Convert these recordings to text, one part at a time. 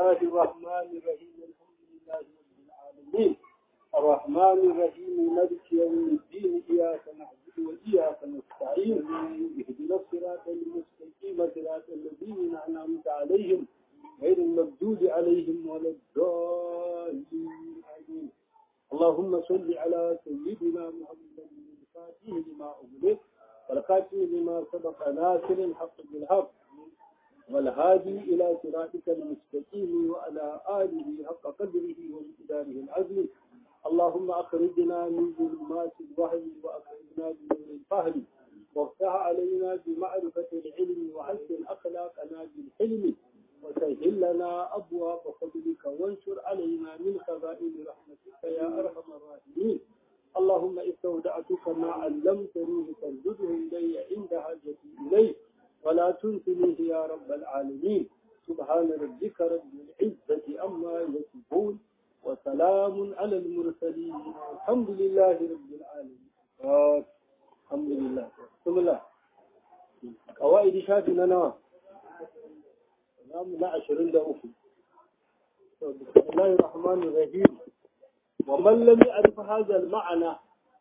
الله الرحمن الرحيم الحمد لله رب العالمين الرحمن الرحيم مالك يوم الدين إياك نعبد وإياك نستعين اهدنا الصراط المستقيم صراط الذين أنعمت عليهم غير المردود عليهم ولا الضالين آمين اللهم صل على سيدنا محمد الفاتح لما أغلق والخاتم لما سبق ناصر الحق بالحق والهادي إلى صراطك المستقيم وعلى آله حق قدره ومقداره العظيم اللهم أخرجنا من ظلمات الوهم وأخرجنا بنور الفهم وافتح علينا بمعرفة العلم وحسن أخلاقنا بالحلم وسهل لنا أبواب فضلك وانشر علينا من خزائن رحمتك يا أرحم الراحمين اللهم استودعتك ما علمتني فارزده إلي عند حاجتي إليه ولا تنسنيه يا رب العالمين سبحان ربك رب العزة أما يصفون وسلام على المرسلين الحمد لله رب العالمين الحمد لله بسم الله قواعد شافنا نوى نعم لا عشرين دا أخي بسم الله الرحمن الرحيم ومن لم يعرف هذا المعنى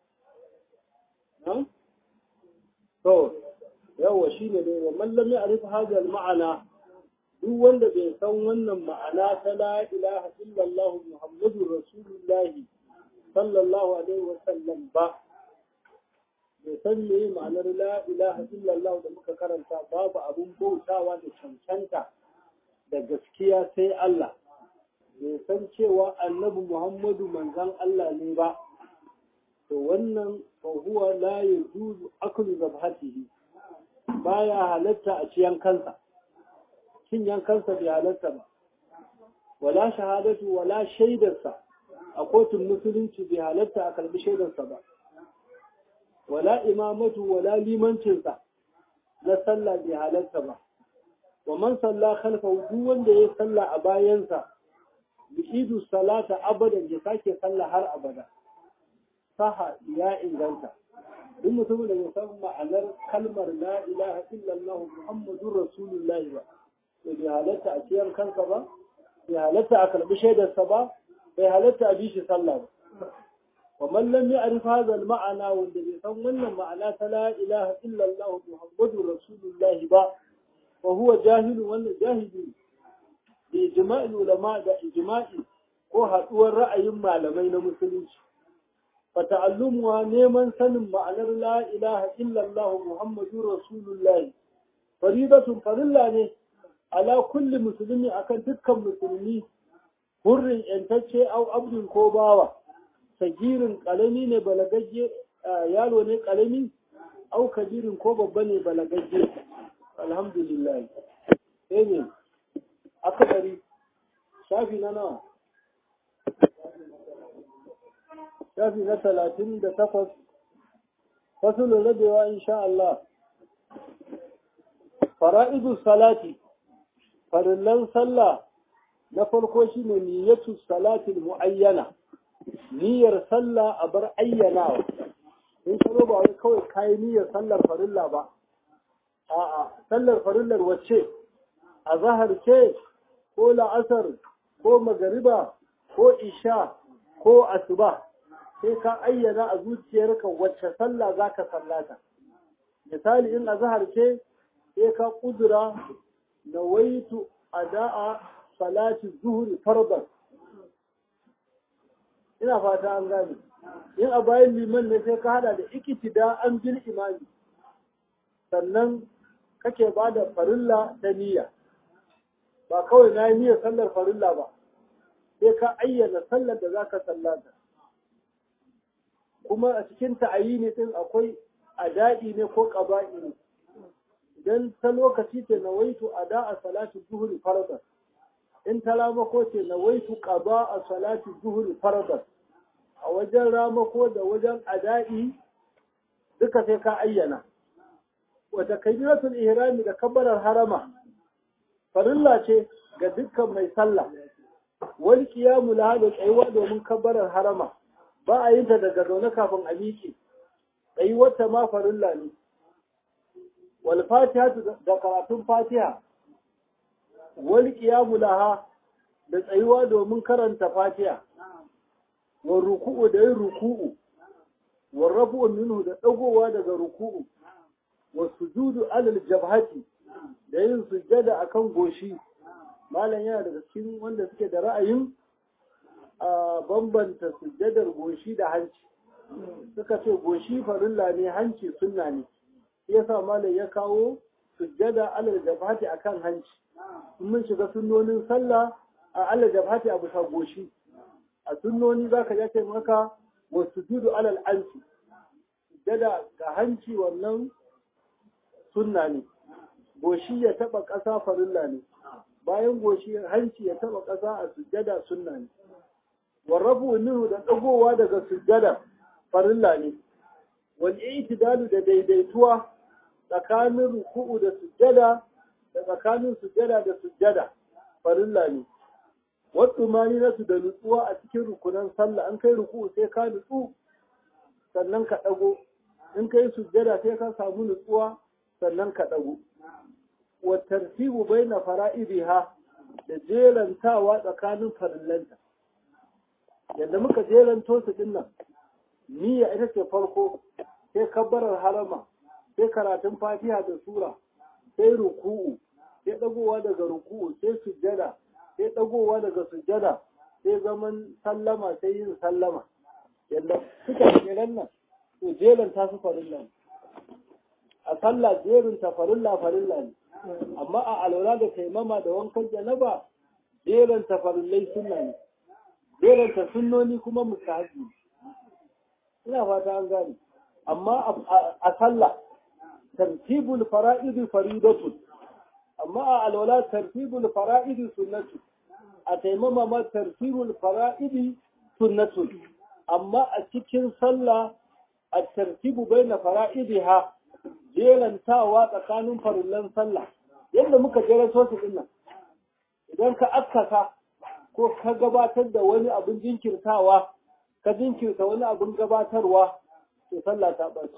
نعم تو yawa shi ne dai wa mallam ya arifa hadal ma'ana duk wanda bai san wannan ma'ana ta la ilaha illallah muhammadur rasulullahi sallallahu alaihi wa sallam ba bai san me ma'anar la ilaha illallah da muka karanta babu abun bautawa da cancanta da gaskiya sai Allah bai san cewa annabi muhammadu manzon Allah ne ba to wannan fa huwa la yajuzu aklu zabhatihi baya halatta a ciyan kansa cin yankansa bai halatta ba wala shahadatu wala shaidarsa a kotun musulunci bai halatta a kalbi shaidarsa ba wala imamatu wala limancinsa na sallah bai halatta ba wa man salla khalfa duk wanda ya salla a bayansa bi'idu salata abadan ya sake sallah har abada saha ya inganta duk mutumin da bai san ma'anar kalmar la ilaha illallah muhammadur rasulullahi ba to bai halatta a ciyar kansa ba bai halatta a karbi shaidarsa ba bai halatta a bishi sallah ba wa man lam ya'rif hadha al-ma'ana wanda bai san wannan ma'ana ta la ilaha illallah muhammadur rasulullahi ba wa huwa jahilu wannan jahili bi ijma'il ulama da ijma'i ko haduwar ra'ayin malamai na musulunci فتعلمها نيمان سنم معنى لا إله إلا الله محمد رسول الله فريضة فرلا على كل مسلم أكن تلك مسلمي حر ينتشي أو عبد كوباوة سجير قلمي نبلغجي يالو قلمي أو كبير كوبا بني بلغجي الحمد لله آمين أكبري شافي لنا shafi na talatin da takwas fasulun rabewa insha Allah fara'idu salati farillan sallah na farko shine niyyatu salatil muayyana niyyar sallah a bar ayyanawa in salo ba wai kawai kai niyyar sallar farilla ba a'a sallar farillar wacce a zahar ce ko la'asar ko magariba ko isha ko asuba sai ka ayyana a zuciyarka wacce sallah za ka sallata misali in azhar ce sai ka kudura nawaitu ada'a salati zuhri fardan ina fata an gane in a bayan liman ne sai ka hada da ikitida an bil imani sannan kake ba da farilla ta niyya ba kawai na yi niyyar sallar farilla ba sai ka ayyana sallar da za ka sallata kuma a cikin ta'ayini din akwai ada'i ne ko qaba'i ne idan ta lokaci ce nawaitu ada'a salati zuhri fardan in ta ramako ce nawaitu qada'a salati zuhri fardan a wajen ramako da wajen ada'i duka sai ka ayyana wata kabiratul ihrami da kabbarar harama farilla ce ga dukkan mai sallah wal qiyamu laha da tsayuwa domin kabbarar harama ba a yin ta daga zaune kafin a miƙe ɗayi wata ma farilla ne wal fatiha da karatun fatiha wal qiyamu laha da tsayuwa domin karanta fatiha wa ruku'u da yin ruku'u wa rafu'u minhu da dagowa daga ruku'u wa sujudu alal jabhati da yin sujjada akan goshi malam yana daga cikin wanda suke da ra'ayin a bambanta sujjadar goshi da hanci suka ce goshi farilla ne hanci sunna ne shi yasa malam ya kawo sujjada alal jabhati akan hanci in mun shiga sunnonin sallah a alal jabhati a bisa goshi a sunnoni zaka ja ce maka wa sujudu alal anfi sujjada ga hanci wannan sunna ne goshi ya taba ƙasa farilla ne bayan goshi hanci ya taba ƙasa a sujjada sunna ne warrafu minhu da dagowa daga sujjada farilla ne wal i'tidalu da daidaituwa tsakanin ruku'u da sujjada da tsakanin sujjada da sujjada farilla ne wasu mani nasu da nutsuwa a cikin rukunan sallah an kai ruku'u sai ka nutsu sannan ka dago in kai sujjada sai ka samu nutsuwa sannan ka dago wa tartibu baina fara'idiha da jelantawa tsakanin farillanta yadda muka jelanto su dinnan niyya ita ce farko sai kabbarar harama sai karatun fatiha da sura sai ruku'u sai dagowa daga ruku'u sai sujjada sai dagowa daga sujjada sai zaman sallama sai yin sallama yadda suka jeran nan to jelanta su farilla a sallah jerin ta farilla farilla ne amma a alwala da taimama da wankan janaba jerin ta farillai sunna ne jerin ta sunnoni kuma mustahabi ina fata an gane amma a sallah tartibul fara'id faridatun amma a alwala tartibul fara'id sunnatu a taimama ma tartibul fara'id sunnatun amma a cikin sallah a tartibu baina fara'idiha jelantawa tsakanin farillan sallah yadda muka jeranto su dinnan idan ka akkasa ko ka gabatar da wani abin jinkirtawa ka jinkirta wani abin gabatarwa to sallah ta ɓaci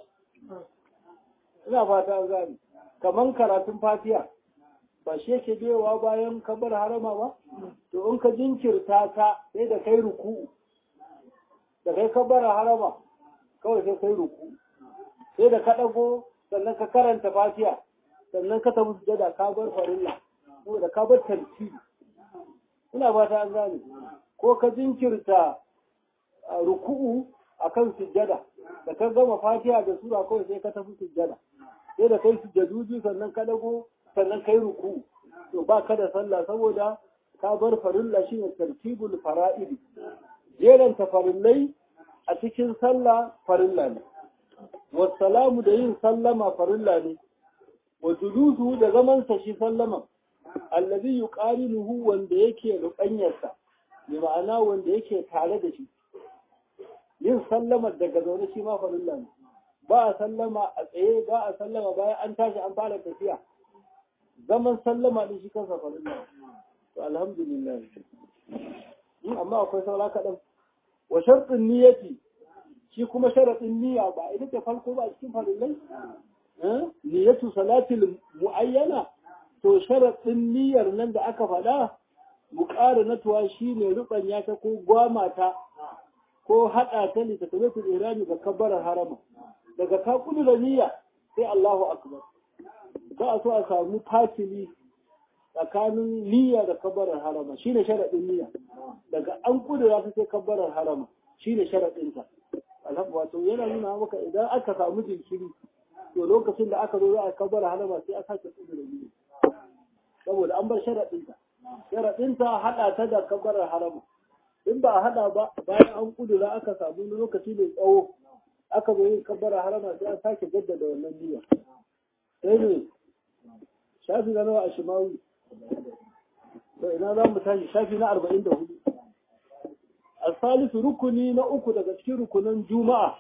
ina fata an gane kaman karatun fatiya ba shi yake biyowa bayan kabar harama ba to in ka jinkirta ta sai da kai ruku'u da kai kabar harama kawai sai kai ruku sai da ka ɗago sannan ka karanta fatiya sannan ka tafi sujada ka bar farilla saboda ka bar tartibi ina fata an gane ko ka jinkirta ruku'u akan sujada da ka gama fatiha da sura kawai sai ka tafi sujada sai da kai sujaduji sannan ka dago sannan kai ruku'u to ba ka da sallah saboda ka bar farilla shine tartibul fara'idi jeranta farillai a cikin sallah farilla ne wasalamu da yin sallama farilla ne wa julusu da zaman sa shi sallama allazi yuqarinuhu wanda yake rukanyarsa bi ma'ana wanda yake tare da shi yin sallama daga zaune shi ma farilla ne ba a sallama a tsaye ba a sallama bayan an tashi an fara tafiya zaman sallama din shi kansa farilla to alhamdulillah amma akwai saura kaɗan wa sharɗin niyyati shi kuma sharaɗin niyya ba ita ce farko ba cikin farillai niyyatu salatil muayyana to sharaɗin niyyar nan da aka faɗa muqaranatuwa shine rubanya ta ko gwamata ko haɗa ta ne ta tabbata irani ga kabbarar harama daga ka kudura niyya sai Allahu akbar za a so a samu fatili tsakanin niyya da kabbarar harama shine sharaɗin niyya daga an kudura ta sai kabbarar harama shine sharaɗin ta alhamdu wato yana nuna maka idan aka samu jinkiri to lokacin da aka zo za a kabbarar harama sai aka sake kudura niyya saboda an bar sharaɗin ta sharaɗin ta haɗa ta da kabbarar harama in ba a haɗa ba bayan an kudura aka samu lokaci mai tsawo aka zo yin kabbara harama sai an sake jaddada wannan niyya sai ne shafi na nawa a shimawi to ina za mu tashi shafi na arba'in da hudu asalisu rukuni na uku daga cikin rukunan juma'a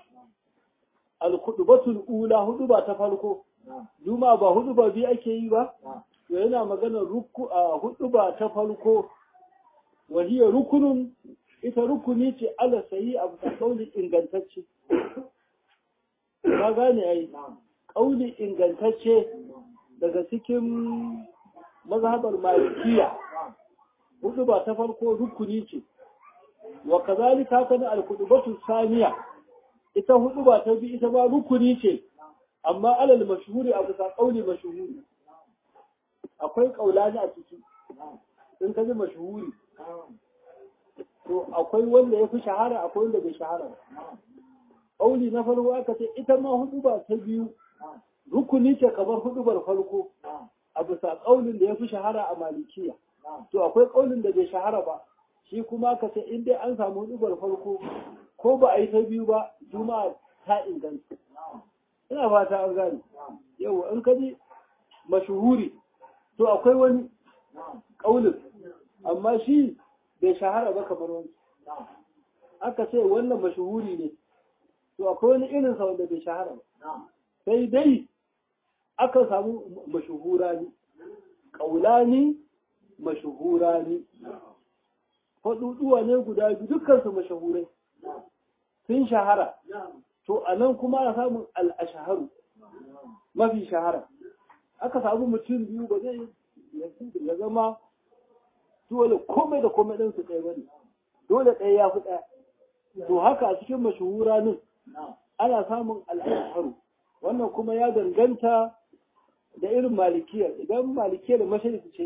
alkudubatul ula hudu ba ta farko juma'a ba hudu ba biyu ake yi ba to yana magana ruku a hudu ba ta farko wahiyar rukunun ita rukuni ce ala sayi a bisa kauli ingantacce ka gane ai kauli ingantacce daga cikin mazhabar malikiya hudu ba ta farko rukuni ce wa kazalika haka da alkudubatu saniya ita hudu ba ta bi ita ba rukuni ce amma alal mashhuri a bisa kauli mashhuri akwai kaulani a ciki in ka ji mashhuri to akwai wanda ya fi shahara akwai wanda bai shahara ba kauli na farko aka ce ita ma hudu ba ta biyu rukuni ce kamar hudubar farko a bisa kaulin da ya fi shahara a malikiya to akwai kaulin da bai shahara ba shi kuma ka ce in dai an samu hudubar farko ko ba a yi ta biyu ba juma'a ta inganta ina fata an gane yau in ka ji mashuhuri to akwai wani kaulin amma shi bai shahara ba kamar wani aka ce wannan mashuhuri ne to akwai wani irin sa wanda bai shahara ba sai dai aka samu mashuhura ne kaulani mashuhura ne faɗuɗuwa ne guda biyu dukkansu mashahurai sun shahara to a nan kuma ana samun al'ashaharu mafi shahara aka samu mutum biyu ba zai ya zama dole komai da komai ɗinsu ɗaya ba ne dole ɗaya ya fi ɗaya to haka a cikin mashuhura nan ana samun al'ashaharu wannan kuma ya danganta da irin malikiyar idan malikiyar mashariki ce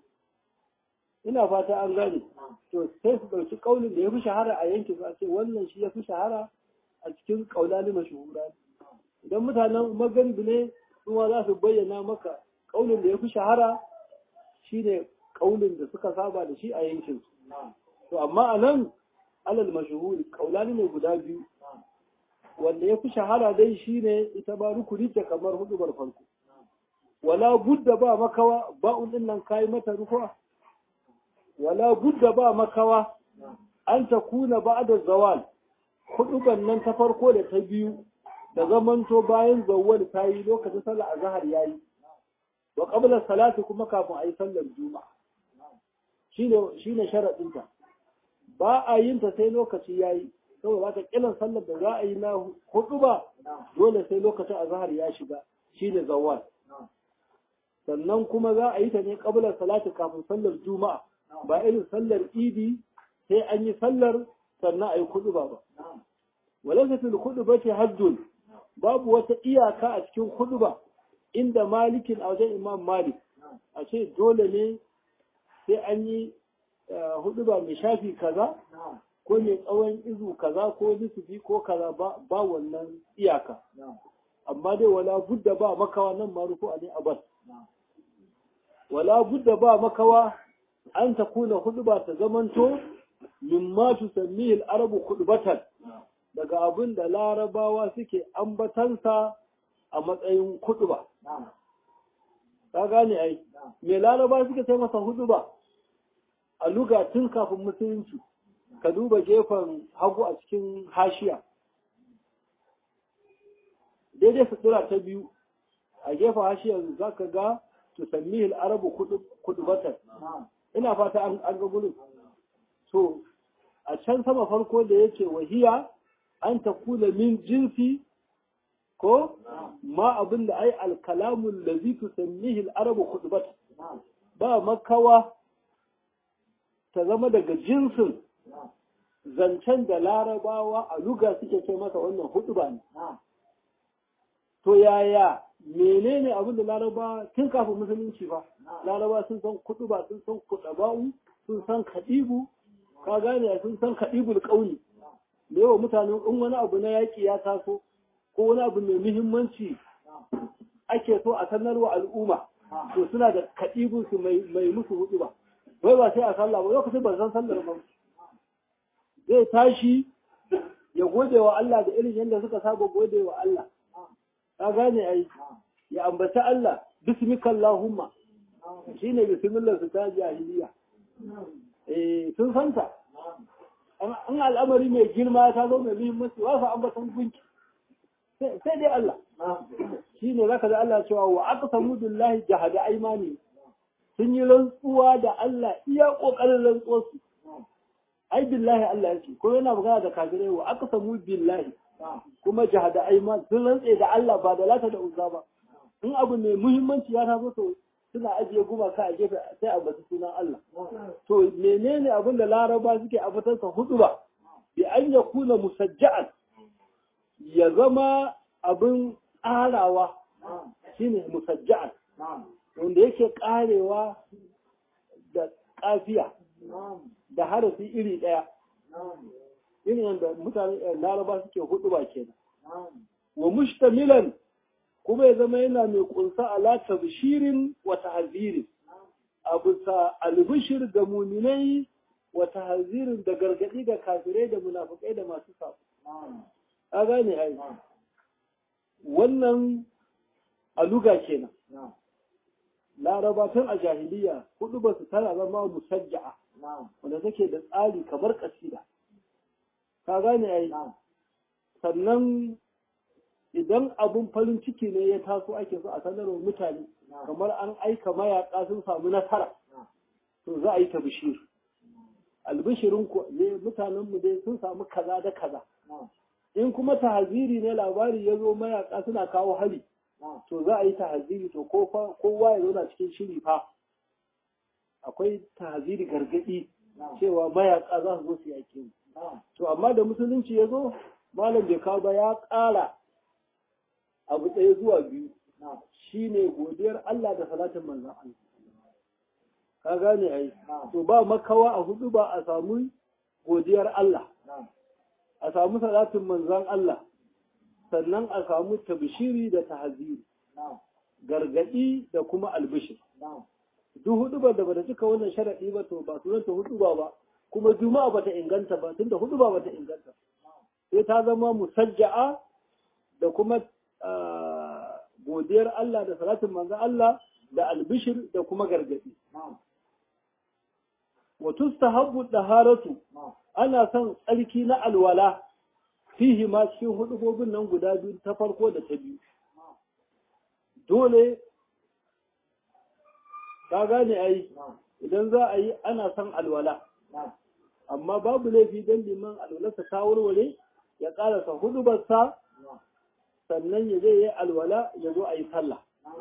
ina fata an gane to sai su ɗauki ƙaunin da ya fi shahara a yankin a ce wannan shi ya fi shahara a cikin ƙaunani mashuhura idan mutanen magaribi ne kuma za su bayyana maka ƙaunin da ya fi shahara shi ne ƙaunin da suka saba da shi a yankin to amma a nan alal mashuhuri ƙaunani ne guda biyu wanda ya fi shahara dai shi ne ita ba rukuni ce kamar hudubar farko wala budda ba makawa ba'un din nan kayi mata rufa wala budda ba makawa an ta kuna ba da zawal huduban nan ta farko da ta biyu da zamanto bayan zawwal ta yi lokacin sallar azhar yayi wa qabla salati kuma kafin ayi sallar juma'a shine shine sharadin ta ba a yin ta sai lokaci yayi saboda ka kiran sallar da za a yi na huduba dole sai lokacin azhar ya shiga shine zawwal sannan kuma za a yi ta ne qabla salati kafin sallar juma'a ba irin sallar idi sai an yi sallar sannan a yi kuduba ba walaysa fil khudbati haddun babu wata iyaka a cikin kuduba inda malikin a wajen imam malik a ce dole ne sai an yi huduba mai shafi kaza ko mai tsawon izu kaza ko nisfi ko kaza ba wannan iyaka amma dai wala budda ba makawa nan marufu a ne abbas wala budda ba makawa an ta kuna huduba ta zamanto mimma tusammihi al-arabu khudbatan daga abin da larabawa suke ambatansa a matsayin huduba ka gane ai me larabawa suke sai masa huduba a luga tun kafin musulunci ka duba gefen hagu a cikin hashiya daidai sutura ta biyu a gefen hashiyar za ka ga tusammihi al-arabu khudbatan ina fata an ga gurin so a can sama farko da yake wahiya an ta kula min jinsi ko ma abin da ai alkalamun da zai tusammihi al'arabu kudubat ba makawa ta zama daga jinsin zancen da larabawa a luga suke ce masa wannan hudu ba ne to yaya menene abin da laraba tun kafin musulunci ba laraba sun san kudu ba sun san kudaba'u sun san kadibu ka gane sun san kadibul kauli da yawa mutanen in wani abu na yaƙi ya taso ko wani abu mai muhimmanci ake so a sanarwa al'umma to suna da kadibun su mai musu hudu ba wai ba sai a sallah ba lokacin ban san sallar ba zai tashi ya gode wa Allah da irin yadda suka saba gode wa Allah ka gane ai ya ambaci Allah bismika Allahumma shine bismillah su ta jahiliya eh sun santa an al'amari mai girma ta zo mai muhimmanci wa fa ambatan gunki sai dai Allah shine zaka da Allah cewa wa aqsamu billahi jahada aymani sun yi rantsuwa da Allah iya kokarin rantsuwar su ai billahi Allah yake ko yana magana da kafirai wa aqsamu billahi kuma jahada ayman sun rantse da Allah ba da lata da uzza ba in abu mai muhimmanci ya taso to suna ajiye gumaka a gefe sai a bata sunan Allah to menene abin da laraba suke a fitarsa hudu ba bi an ya kuna musajja'an ya zama abin ƙarawa shine musajja'an wanda yake ƙarewa da ƙafiya da harafi iri ɗaya irin yadda mutane laraba suke hudu ba kenan wa mushtamilan kuma ya zama yana mai kunsa ala tabshirin wa tahzirin a bisa albishir ga muminai wa tahzirin da gargadi ga kafirai da munafikai da masu sabo a gane ai wannan aluga kenan laraba tun a jahiliya hudu ba su tana zama musajja'a wanda take da tsari kamar kasida ka gane ai sannan idan abun farin ciki ne ya taso ake so a sanarwa mutane kamar an aika mayaka sun samu nasara to za a yi ta bishir albishirin ku ne mutanen mu dai sun samu kaza da kaza in kuma tahaziri ne labari ya zo mayaka suna kawo hari to za a yi tahaziri to kowa ya zauna cikin shiri fa akwai tahaziri gargadi cewa mayaka za su zo su yake mu to amma da musulunci ya zo malam bai kawo ba ya ƙara abu ɗaya zuwa biyu shi ne godiyar Allah da salatin manzan Allah. Ka gane ai, to ba makawa a hudu ba a samu godiyar Allah, a samu salatin manzan Allah, sannan a samu tabshiri da tahaziri, gargaɗi da kuma albishir. Duk hudu ba da bata cika wannan sharaɗi ba to ba sunanta hudu ba ba, kuma juma'a bata inganta ba, tunda hudu ba bata inganta. Sai ta zama musajja'a da kuma godiyar Allah da salatin manzan Allah da albishir da kuma gargadi. Wa tustahabbu daharatu ana son tsarki na alwala fihi ma cikin hudubobin nan guda biyu ta farko da ta biyu. Dole ka gane ai idan za a yi ana son alwala. Amma babu laifi don liman alwalarsa ta warware ya ƙarasa hudubarsa sannan ya zai yi alwala ya zo a yi sallah.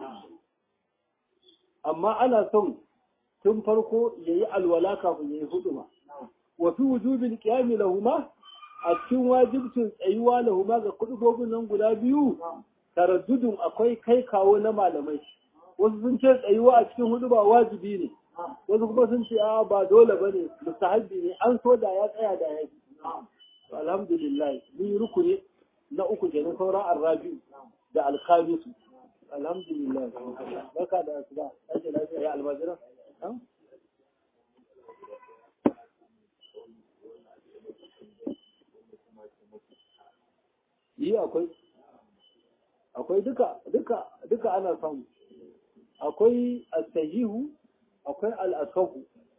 Amma ana son tun farko ya yi alwala kafin ya yi huduma. Wafi wujubin ƙiyami lahuma a cikin wajibcin tsayuwa lahuma ga kudubobin nan guda biyu, taraddudun akwai kai kawo na malamai. Wasu sun ce tsayuwa a cikin hudu ba wajibi ne, wasu kuma sun ce a ba dole ba ne, mustahabbi ne, an so da ya tsaya da ya yi. Alhamdulillah, ni rukuni na uku kenan sauran arrabi da alkhamisu alhamdulillah barka da asuba ake lafiya ya almajira yi akwai akwai duka duka duka ana samu akwai al-sahihu akwai al-asahu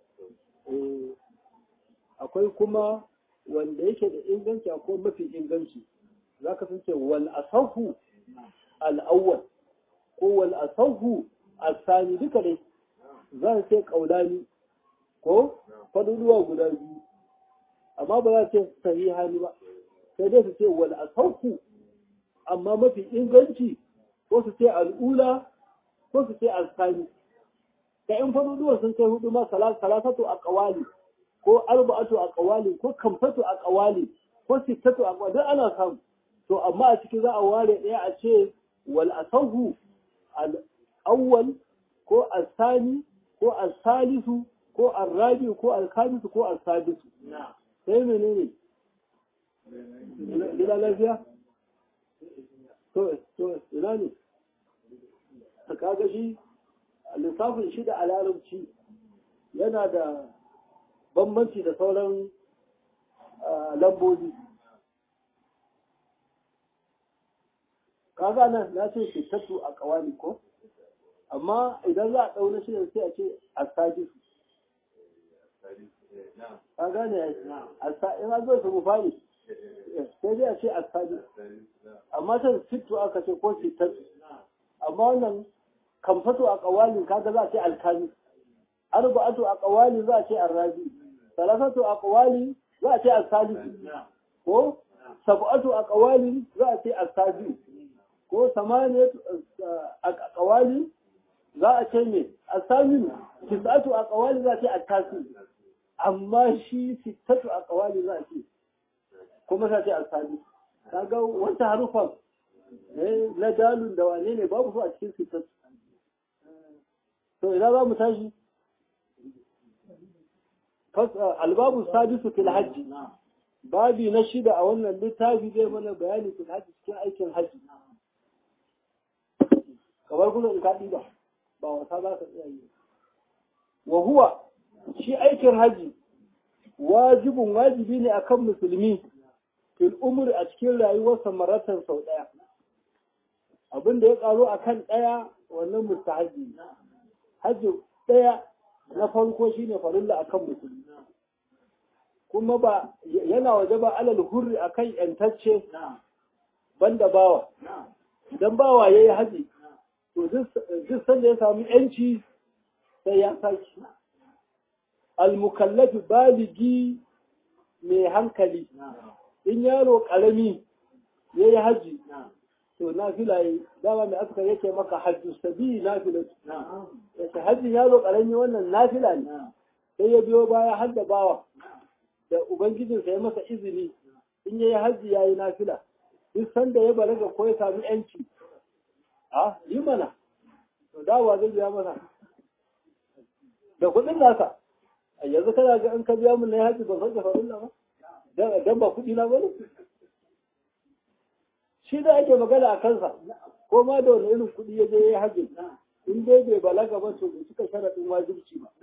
akwai kuma wanda yake da inganci akwai mafi inganci za ka sun ce wal asahu al'awwal ko wal asahu al-sani duka dai za su ce kaulani ko faduduwa guda biyu amma ba za su ce sahihani ba sai dai su ce wal asahu amma mafi inganci ko su ce al'ula ko su ce al-sani da in faduduwa sun kai hudu ma salasatu a kawali ko arba'atu a kawali ko kamfatu a kawali ko sittatu a kawali ana samu to amma a ciki za a ware ɗaya a ce wal asahu al awwal ko al sani ko al salisu ko al rabi ko al khamisu ko al sadisu sai menene gida lafiya to to ina ne kaga shi lissafin shi da a larabci yana da bambanci da sauran lambobi kaga nan na ce shittatu a kawali ko amma idan za a ɗauna shi sai a ce asadisu ka gane in an zo su mufari sai dai a ce asadisu amma can sittu aka ce ko shittatu amma wannan kamfatu a kawalin kaga za a ce alkami arba'atu a kawali za a ce arrabi salasatu a kawali za a ce asadisu ko sab'atu a kawali za a ce asadisu ko samaniyat a kawali za a ce me asamin tisatu a kawali za a ce a tasi amma shi sittatu a kawali za a ce kuma za a ce asali kaga wata harufan na dalun da wane ne babu su a cikin sittatu to ina za mu tashi albabu sadisu fil hajji babi na shida a wannan littafi zai mana bayani fil hajji cikin aikin hajji kamar kuma in kaɗi ba ba wasa za ka tsaya yi wa huwa shi aikin hajji wajibin wajibi ne akan musulmi fil umri a cikin rayuwarsa maratan sau ɗaya abin da ya ƙaro akan ɗaya wannan mustahaji hajji ɗaya na farko shine farilla akan musulmi kuma ba yana waje ba alal hurri akan yantacce banda bawa idan bawa yayi haji to duk sanda ya samu yanci sai ya saki almukallafi baligi mai hankali in yaro karami yayi haji to nafila yi dama mai aska yake maka hajju sabi nafila yace hajjin yaro karami wannan nafila ne sai ya biyo baya har da bawa da ubangijinsa ya masa izini in yayi hajji yayi nafila duk sanda ya balaga ko ya sami yanci a yi mana to dawa zai biya mana da kuɗin nasa a yanzu kana ga in ka biya mun na hajji ban san farin ba dan ba kuɗi na bane shi da ake magana a kansa ko ma da wani irin kuɗi ya je ya yi hajji in dai bai balaga ba to bai cika sharaɗin wajibci ba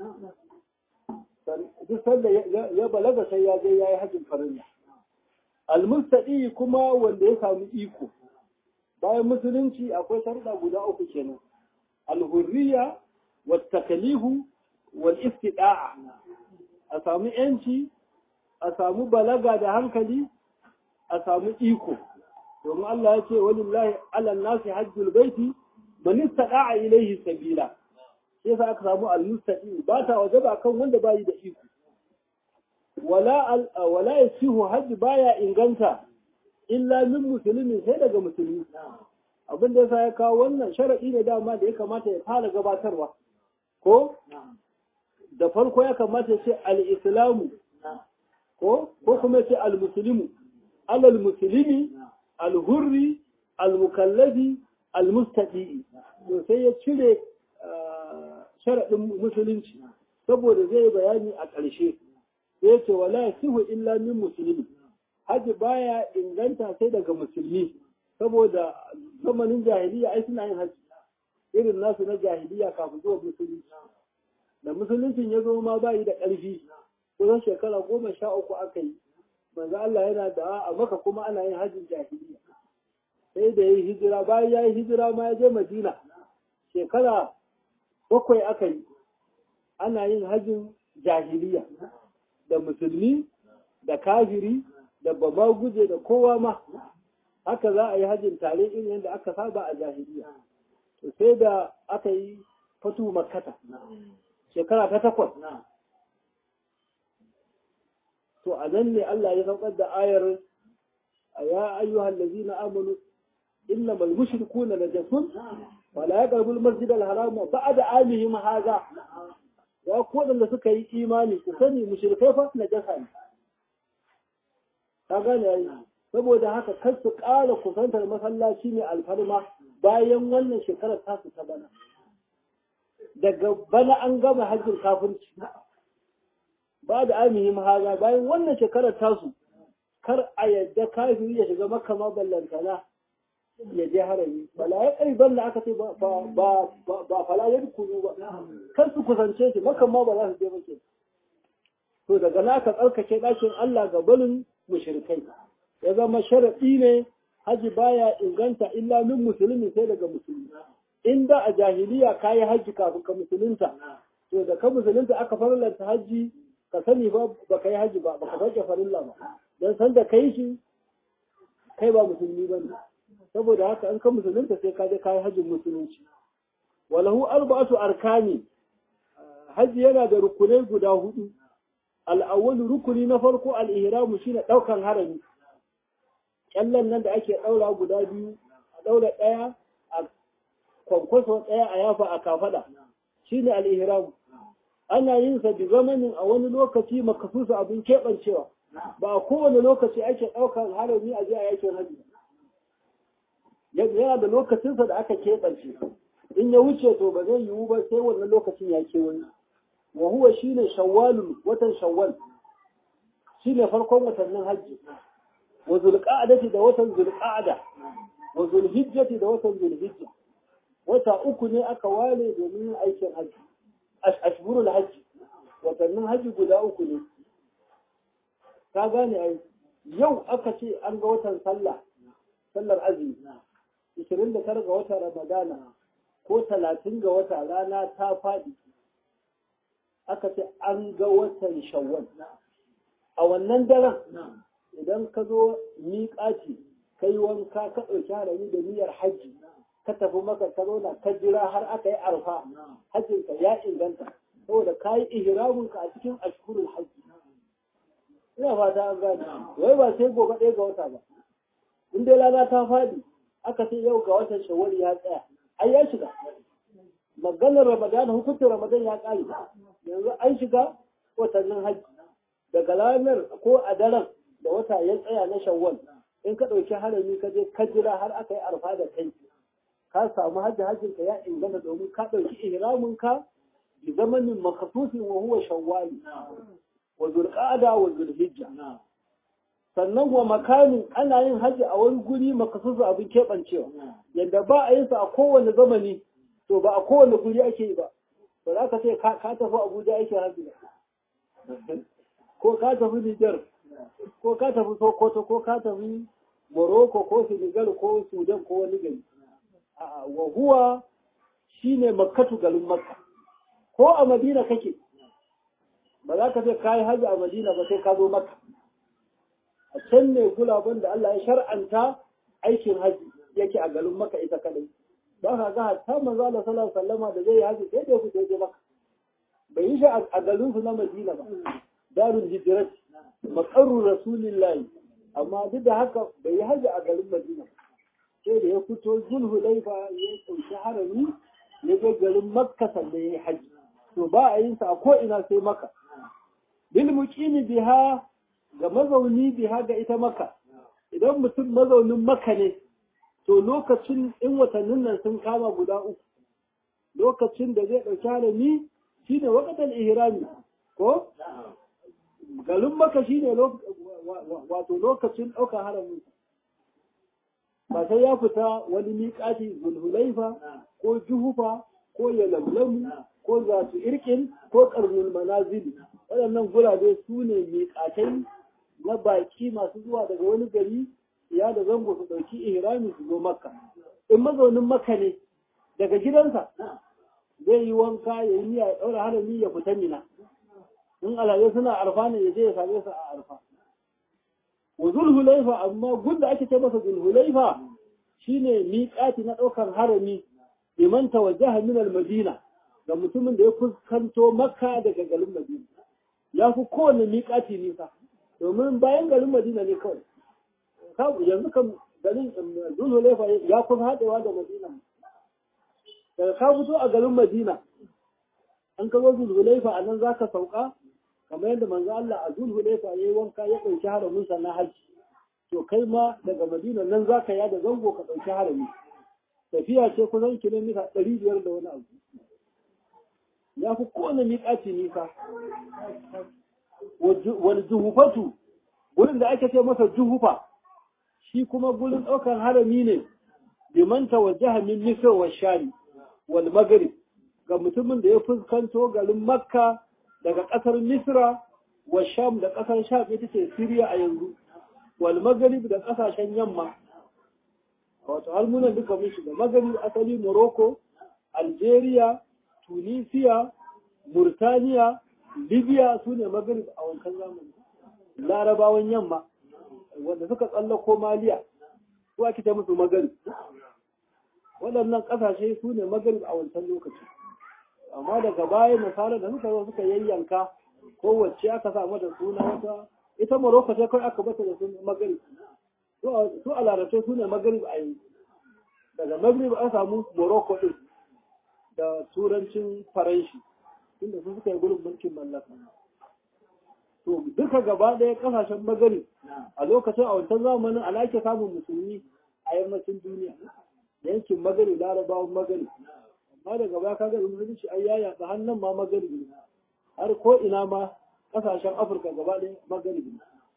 duk sanda ya balaga sai ya je ya yi hajjin farilla almustadi kuma wanda ya samu iko bayan musulunci akwai sharuɗa guda uku kenan alhurriya wa takalihu wal istida'a a samu yanci a samu balaga da hankali a samu iko domin Allah ya ce walillahi ala nasi hajjul baiti man istada'a ilayhi sabila sai yasa aka samu al-mustaqim ba ta wajaba kan wanda bayi da iko wala wala yasihu hajj baya inganta illa min muslimin sai daga musulmi abin da yasa ya kawo wannan sharadi ne dama da ya kamata ya fara gabatarwa ko da farko ya kamata ya ce al-islamu ko ko kuma ya ce al-muslimu alal muslimi al-hurri al-mukallafi al-mustaqi to sai ya cire sharaɗin musulunci saboda zai bayani a ƙarshe sai ce wala sihu illa min musulmi haji baya inganta sai daga musulmi saboda zamanin jahiliya ai suna yin haji irin nasu na jahiliya kafin zuwa musulunci da musuluncin ya zo ma bayi da ƙarfi kusan shekara goma sha uku aka yi manzo Allah yana da a maka kuma ana yin hajjin jahiliya sai da yi hijira bayan ya yi hijira ma ya je madina shekara bakwai aka yi ana yin hajjin jahiliya da musulmi da kafiri da bama guje da kowa ma haka za a yi hajjin tare irin yadda aka saba a jahiliya to sai da aka yi fatu makkata shekara ta takwas to a nan ne Allah ya saukar da ayar ya ayyuhal ladzina amanu innamal mushrikuna najasun wala yaqrabul masjidal harama ba'da amihim hadha ya ku da suka yi imani ku sani mushrikai fa najasa ne ka gane yayi saboda haka kar su ƙara kusantar masallaci mai alfarma bayan wannan shekarar ta su ta bana daga bana an gama hajjin kafirci ba da amihim haza bayan wannan shekarar tasu kar a yadda kafiri ya shiga makka ma ballantana ya je harami bala ya kai balla aka ce ba ba ba fala ya kunu ba kar su kusance shi makka ma ba za su je ba ke to daga na ka tsarkake ɗakin Allah ga balin mushrikai ya zama sharaɗi ne haji baya inganta illa min musulmi sai daga musulmi inda a jahiliya kayi haji kafin ka musulunta to da ka musulunta aka farlanta haji ka sani ba ba ka yi haji ba ba ka sauke farilla ba don san da kai shi kai ba musulmi ba ne saboda haka an ka musulunta sai ka je ka yi hajjin musulunci walahu arba'atu arkani haji yana da rukunai guda hudu al'awwal rukuni na farko al-ihramu shine daukan harami kyallan nan da ake daura guda biyu a daura daya a kwankwaso ɗaya a yafa a kafada shine al-ihram ana yin sa bi zamanin a wani lokaci makasusu abin keɓancewa ba a kowane lokaci ake ɗaukar harami a je a yakin hajji yana da lokacinsa da aka keɓance in ya wuce to ba zai yiwu ba sai wannan lokacin ya ke wani wa huwa shine shawwalul watan shawwal shine farkon watannin hajji wa zulqa'dati da watan zulqa'da wa zulhijjati da watan zulhijja wata uku ne aka ware domin aikin hajji ashhurul hajji watannin hajji guda uku ne ka gane ai yau aka ce an ga watan sallah sallar azumi 29 ga watan ramadana ko 30 ga wata rana ta faɗi aka ce an ga watan shawwal a wannan daren idan ka zo miƙaci ka yi wanka ka ɗauki harami da niyyar hajji ka tafi maka ka zauna ka jira har aka yi arfa hajjinka ya inganta saboda ka yi ihraminka a cikin ashkurul hajji ina fata an gane wai ba sai gobe ɗaya ga wata ba in dai rana ta faɗi aka ce yau ga watan shawwal ya tsaya ai ya shiga maganar ramadan hukuncin ramadan ya ƙare yanzu an shiga watannin hajji daga ranar ko a daren da wata ya tsaya na shawwal in ka ɗauki harami ka je ka jira har aka yi arfa da kai ka samu hajji hajjin ka ya inganta domin ka ɗauki ihramin ka bi zamanin makasusin wa huwa shawwali wa zulqa'ada wa zulhijja sannan wa makamin ana yin hajji a wani guri makasusu abin keɓancewa yadda ba a yin sa a kowane zamani to ba a kowane guri ake yi ba ba za ka ce ka tafi abuja ake hajji ko ka tafi nijar ko ka tafi sokoto ko ka tafi morocco ko senegal ko sudan ko wani gari wa huwa shine makkatu garin makka ko a madina kake ba za ka ce ka yi hajji a madina ba sai ka zo makka a can ne gulaban da Allah ya shar'anta aikin hajji yake a garin maka ita kadai don haka hatta manzo Allah sallallahu alaihi wasallama da zai yi hajji sai da ku je maka bai yi shi a garin su na Madina ba darul hijrat maqarru rasulillahi amma duk da haka bai yi hajji a garin Madina sai da ya fito zulhulaifa ya kunshi harami ya ga garin makka sannan ya yi hajji to ba a yin sa a ko ina sai maka bil muqimi biha ga mazauni biha ga ita maka idan mutum mazaunin maka ne to lokacin in watannin nan sun kama guda uku lokacin da zai ɗauki harami shi ne wakatar ihrami ko garin maka shi ne wato lokacin ɗaukar haramin ba sai ya fita wani miƙati zulhulaifa ko juhufa ko yalamlamu ko zatu irkin ko ƙarnul manazili waɗannan gurabe su ne miƙatai na baki masu zuwa daga wani gari ya da zango su ɗauki ihrami su zo makka in mazaunin makka ne daga gidansa zai yi wanka ya yi niyya ya ɗaura harami ya fita mina in alhaji suna arfa ne ya je ya same su a arfa wa zulhulaifa amma gunda ake ce masa zulhulaifa shine miƙati na ɗaukar harami liman tawajjaha min al-madina ga mutumin da ya fuskanto makka daga garin madina ya fi kowane miƙati nisa domin bayan garin madina ne kawai yanzu kan garin zulhulefa ya kusa haɗewa da madina daga ka fito a garin madina an ka zo zulhulefa a nan za ka sauka kamar yadda manzo Allah a zulhulefa ya yi wanka ya ɗauki haramin sa na hajji to kai ma daga madina nan za ka yada zango ka ɗauki harami tafiya ce kusan kilomita ɗari biyar da wani abu ya fi kowane miƙaci nisa wani juhufatu gurin da ake ce masa juhufa shi kuma gurin ɗaukar harami ne liman tawajjaha min misr wa shari wal maghrib ga mutumin da ya fuskanto garin makka daga ƙasar misra wa sham da ƙasar sham ita ce siriya a yanzu wal maghrib da ƙasashen yamma wato halmunan duka mun shiga maghrib asali morocco algeria tunisia murtaniya libya su ne maghrib a wankan zamani larabawan yamma wanda suka tsallako maliya su ake ta musu maghrib waɗannan ƙasashe su ne maghrib a wancan lokaci amma daga baya misali da suka zo suka yayyanka kowace aka sa mata suna wata ita morocco ce kawai aka bata da suna maghrib su a larabce su ne maghrib a yanzu daga maghrib an samu morocco din da turancin faranshi inda su suka yi gurin mulkin mallaka to duka gaba ɗaya ƙasashen magari a lokacin a wancan zamanin ana ake samun musulmi a yammacin duniya yankin magari larabawan magari amma daga baya kaga musulunci ai ya yaɗa hannun ma magari ne har ko ina ma ƙasashen afirka gaba ɗaya magari ne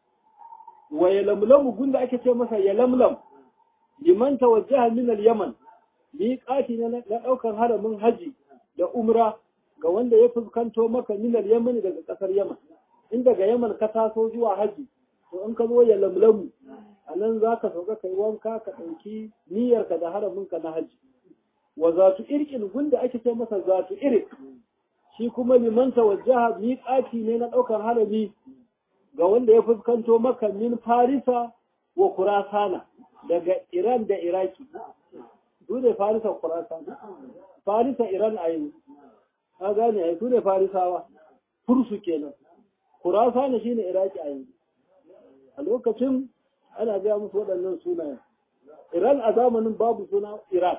wa ya lamlamu gunda ake ce masa ya lamlam liman tawajjaha min al-yaman miƙati na ɗaukar haramin haji da umra ga wanda ya fuskanto maka min al-yaman daga ƙasar yaman in daga yaman ka taso zuwa haji to in ka zo ya lamlamu a nan za ka sauka kai wanka ka ɗauki niyyarka da haraminka na haji wa zatu irkin gunda ake ce masa zatu irik shi kuma liman tawajjaha miƙati ne na ɗaukar harami ga wanda ya fuskanto maka min farisa wa kurasana daga iran da iraki su ne farisa kurasana farisa iran a yanzu ka gane a su ne farisawa fursu kenan kurasana shine iraki a yanzu a lokacin ana gaya musu waɗannan sunayen iran a zamanin babu suna iraq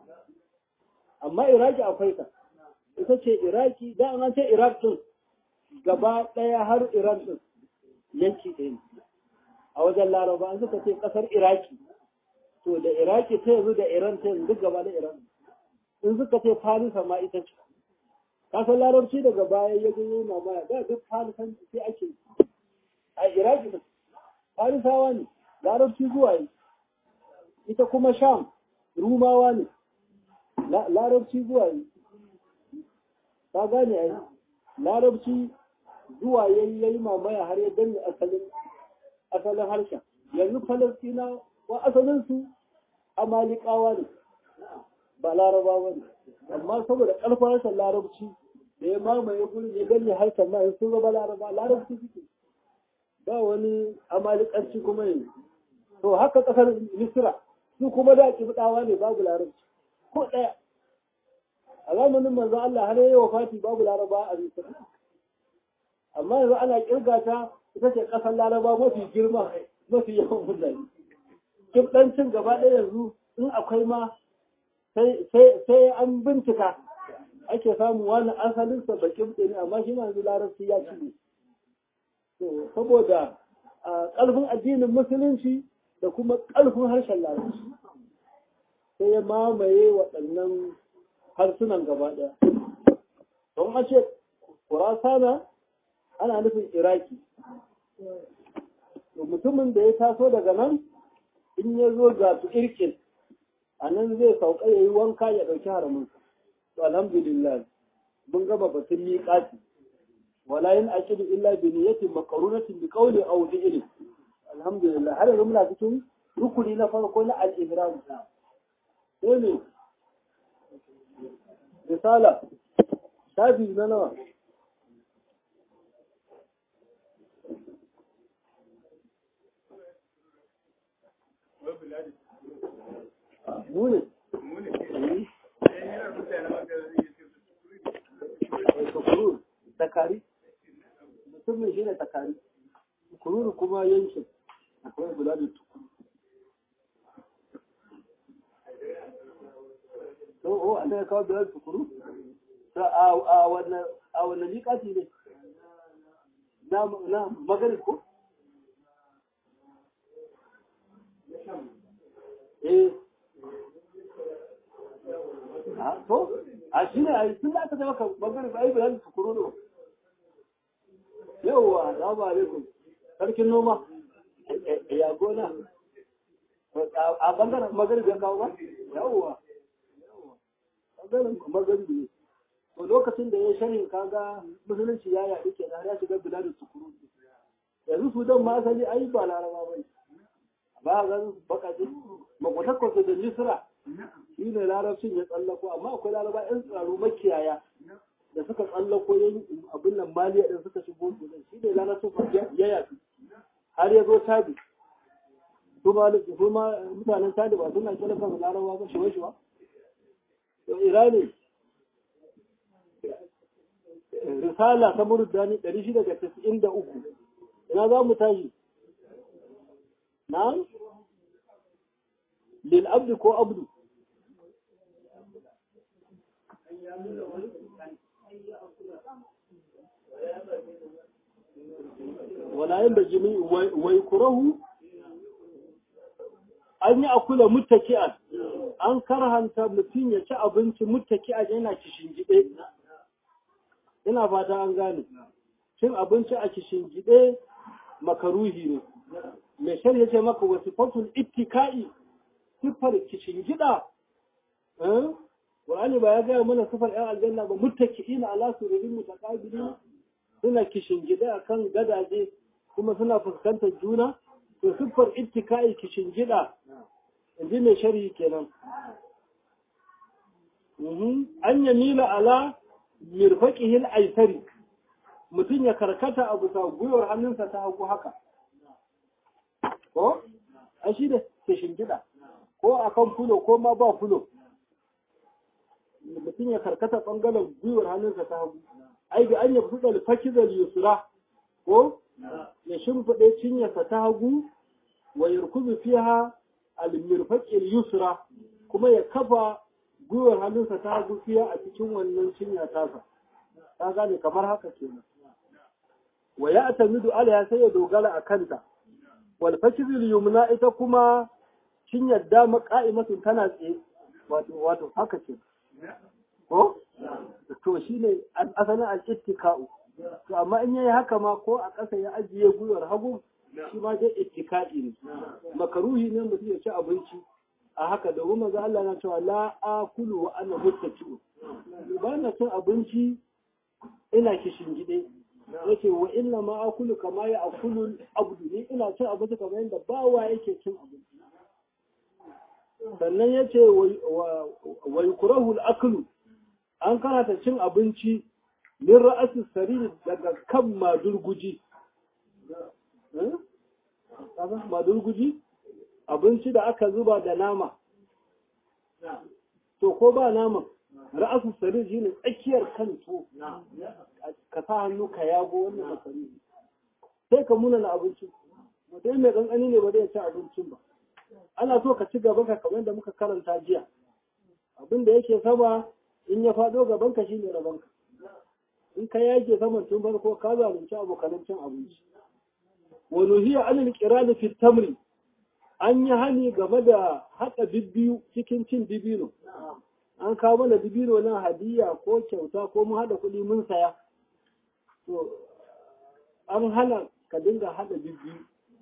amma iraki akwai ta ita ce iraki da an ce iraq din gaba ɗaya har iran din yanki ɗaya a wajen laraba an suka ce ƙasar iraki to da iraki ta yanzu da iran ta yanzu duk gaba da iran in suka ce farisa ma ita ce kasan larabci daga baya ya zo yana baya da duk farisan sai ake a iraki da farisawa ne larabci zuwa yi ita kuma sham rumawa ne larabci zuwa yi ta gane a yi larabci zuwa yayi yayi mamaya har ya danne asalin asalin harshen yanzu falastina wa asalin su amalikawa ne ba larabawa ne amma saboda ƙarfin harshen larabci da ya mamaye gurin ya danne harshen ma sun zama laraba larabci suke ba wani amalikanci kuma yanzu to haka ƙasar misira su kuma da kibdawa ne babu larabci ko ɗaya a zamanin manzo Allah har yayi wafati babu laraba a misira amma yanzu ana kirga ta ita ce ƙasar laraba mafi girma mafi yawan mutane kibdancin gaba ɗaya yanzu in akwai ma sai an bincika ake samu wani asalinsa ba kibɗe ne amma shi ma yanzu larabci ya ci ne saboda ƙarfin addinin musulunci da kuma ƙarfin harshen larabci sai ya mamaye waɗannan harsunan gaba ɗaya don a ce kurasana ana nufin iraki mutumin da ya taso daga nan in ya zo ga su irkin a nan zai sauka ya yi wanka ya ɗauki haramin to alhamdulillah mun gama batun miƙati wala yin aqidu illa bi niyyatin maqrunatin bi qawli aw fi'li alhamdulillah har yanzu muna cikin rukuni na farko na al-ihram sai ne risala shafi na nawa Mune. Tukurur, takari. Mutumin shi ne takari. Tukurur kuma yankin. Akwai bula da tukuru. Oh, an ya kawo bula da tukuru? A wannan liƙati ne? Na magana ko? eh a to a shi ne a yi tun da aka zama bangare ba yi bayan tukuru ne yauwa da ba alaikum sarkin noma ya gona a bangaren magari ya kawo ba yauwa bangaren magari ne to lokacin da ya sharhin kaga musulunci ya yaɗu ke ya shiga biladun tukuru yanzu su don ma asali ai ba laraba ba ne ba ga bakaji makwatakwasu da misra shi ne larabcin ya tsallako amma akwai laraba yan tsaro makiyaya da suka tsallako yin abin nan maliya din suka shigo su shi ne larabcin ya yafi har ya zo tabi su ma mutanen tabi ba suna kira kansu laraba ba shiwa shiwa to irani risala ta murdani 693 ina za mu tashi نعم للعبد كو عبد wala yin da jini wai kurahu an yi akula muttaki'an an karhanta mutum ya ci abinci muttaki'an yana kishingide ina fata an gane cin abinci a kishingide makaruhi ne mai shari'a ce maka wasu fatul ittika'i siffar kishingida Qur'ani ba ya gaya mana sifar ‘yan aljanna ba muttaki'ina ala sururin mutaqabilin suna kishingida akan gadaje kuma suna fuskantar juna to siffar ittika'i kishingida inji mai sharhi kenan an yamila ala mirfaqihil aisari mutum ya karkata a bisa gwiwar hannunsa ta hagu haka ko a shi da kishingida ko akan fulo ko ma ba fulo mutum ya karkata ɓangaren gwiwar hannunsa ta hagu ai da an yi fuɗa alfakizar yusra ko ya shimfiɗe cinyarsa ta hagu wa yarkuzu fiha almirfaqil yusra kuma ya kafa gwiwar hannunsa ta hagu fiya a cikin wannan cinya tasa ta gane kamar haka kenan wa ya atamidu ala sai ya dogara a kanta wal fakizil yumna ita kuma cinyar dama ka'imatun tana tsaye wato wato haka ce ko to shine asalin al-ittika'u to amma in yayi haka ma ko a ƙasa ya ajiye gwiwar hagu shi ma dai ittika'i ne makaruhi ne mutum ya ci abinci a haka domin manzo Allah na cewa la akulu wa ana muttaki'u ba na cin abinci ina kishin gide yake wa inna ma akulu kama ya akulu abdu ni ina cin abinci kamar yadda bawa yake cin abinci sannan ya ce wa yukrahu al-aklu an karata cin abinci min ra'asi sariri daga kan madurguji madurguji abinci da aka zuba da nama to ko ba nama ra'asu sariri shine tsakiyar kan to ka sa hannu ka yago wannan masari sai ka muna na abinci mutum mai kankani ne ba zai ci abincin ba ana so ka ci gaban ka kamar da muka karanta jiya abin da yake sama in ya faɗo gaban ka shine rabon ka in ka yake saman tun farko ka zalunci abokanan cin abinci wa nuhiya anil qirani fi tamri an yi hani game da haɗa bibbiyu cikin cin dibino an kawo mana dibino nan hadiya ko kyauta ko mun haɗa kuɗi mun saya to an hana ka dinga haɗa bibbiyu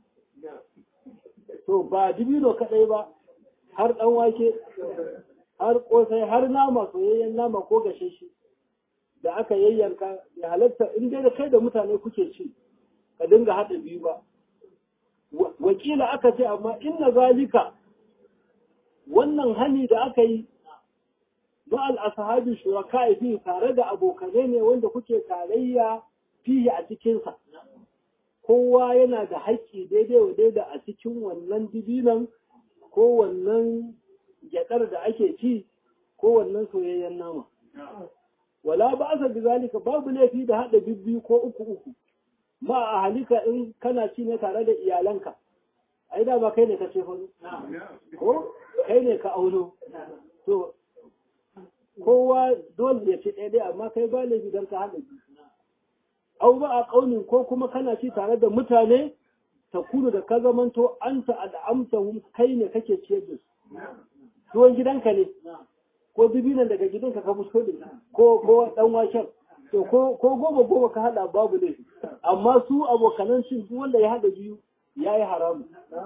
to ba dibino kaɗai ba har ɗan wake har ƙosai har nama soyayyen nama ko gashe shi da aka yayyanka ya halatta in dai da kai da mutane kuke ci ka dinga haɗa biyu ba wakila aka ce amma inna zalika wannan hani da aka yi ma'al ashabi shuraka fi tare da abokanai ne wanda kuke tarayya fiye a cikinsa kowa yana da haƙƙi daidai wa daida a cikin wannan dibinan ko wannan gyaɗar da ake ci ko wannan soyayyen nama wala ba asa bi zalika babu laifi da haɗa bibbiyu ko uku uku ma a halika in kana ci ne tare da iyalanka ai da ba kai ne ka ce fa ko kai ne ka auno to kowa dole ya ci ɗaya amma kai ba laifi don ka haɗa biyu au ba a ƙaunin ko kuma kana ci tare da mutane ta kunu da ka zamanto an ta al'amsahum kai ne kake ciyar da su tuwon gidanka ne ko dubinan daga gidanka ka fito da ko ko dan waken to ko ko goma goma ka hada babu ne amma su abokanan cin duk wanda ya hada biyu yayi haramu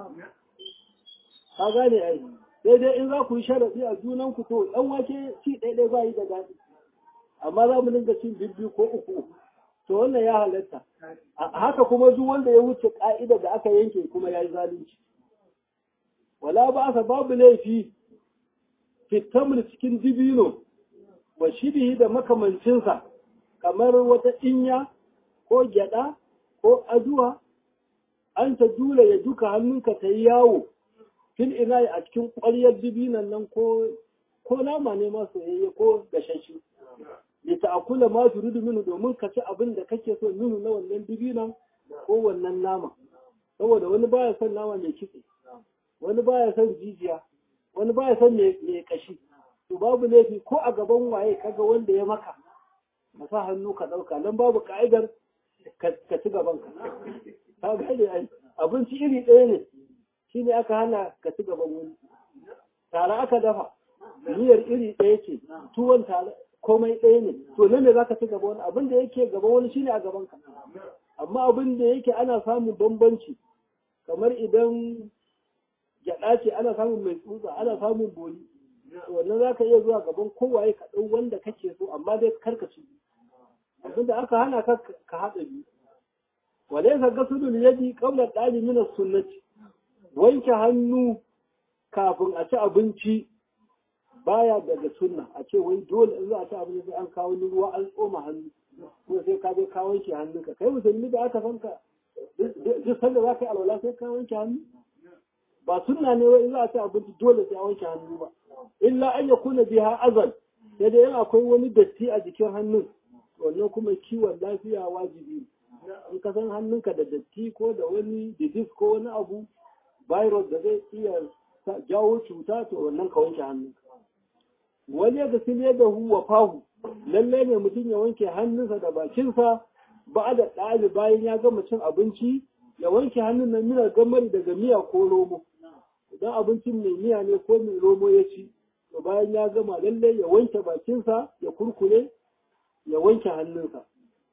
ka gane ai sai dai in za ku yi sharadi a junan ku to dan wake ci ɗaya ba yi da daɗi amma za mu dinga cin bibbiyu ko uku uku to wannan ya halatta haka kuma duk wanda ya wuce ka'ida da aka yanke kuma ya yi zalunci wala ba asa babu laifi fitamar cikin dibino wa shibihi da makamancinsa kamar wata inya ko gyada ko aduwa an ta dula ya duka hannunka ta yi yawo fil ina a cikin ƙwaryar dibinan nan ko ko nama ne ma soyayye ko gashashe da ta'akula ma turidu minu domin ka ci abin da kake so minu na wannan dibinan ko wannan nama saboda wani baya son nama mai kitse wani baya son jijiya wani baya son mai kashi to babu laifi ko a gaban waye kaga wanda ya maka ka sa hannu ka ɗauka nan babu ka'idar ka ci gaban ka ka gane ai abinci iri ɗaya ne shine aka hana ka ci gaban wani tare aka dafa miyar iri ɗaya ce tuwon tare komai ɗaya ne to nan ne zaka ci gaba wani abin da yake gaban wani shine a gaban ka amma abin da yake ana samun bambanci kamar idan gyaɗa ce ana samun mai tsutsa ana samun boli wannan za ka iya zuwa gaban kowaye ka ɗau wanda kake so amma dai karka ci abinda aka hana ka ka haɗa biyu wale ka ga sudul yadi qabla ɗali min sunnati wanke hannu kafin a ci abinci baya daga sunna a ce wai dole in za a ci abinci sai an kawo ruwa an tsoma hannu ko sai ka je ka wanke hannunka kai musulmi da aka san ka duk sanda za ka yi alwala sai ka wanke hannu ba sunna ne wai in za a ci abinci dole sai a wanke hannu ba illa an ya kuna biha azal sai dai akwai wani datti a jikin hannun wannan kuma kiwon lafiya wajibi in ka san hannunka da datti ko da wani disease ko wani abu virus da zai iya jawo cuta to wannan ka wanke hannunka wani ya gasile da huwa fahu lallai ne mutum ya wanke hannunsa da bakinsa ba da ɗali bayan ya gama cin abinci ya wanke hannun nan minar gamari daga miya ko romo idan abincin mai miya ne ko mai romo ya ci to bayan ya gama lallai ya wanke bakinsa ya kurkure ya wanke hannunsa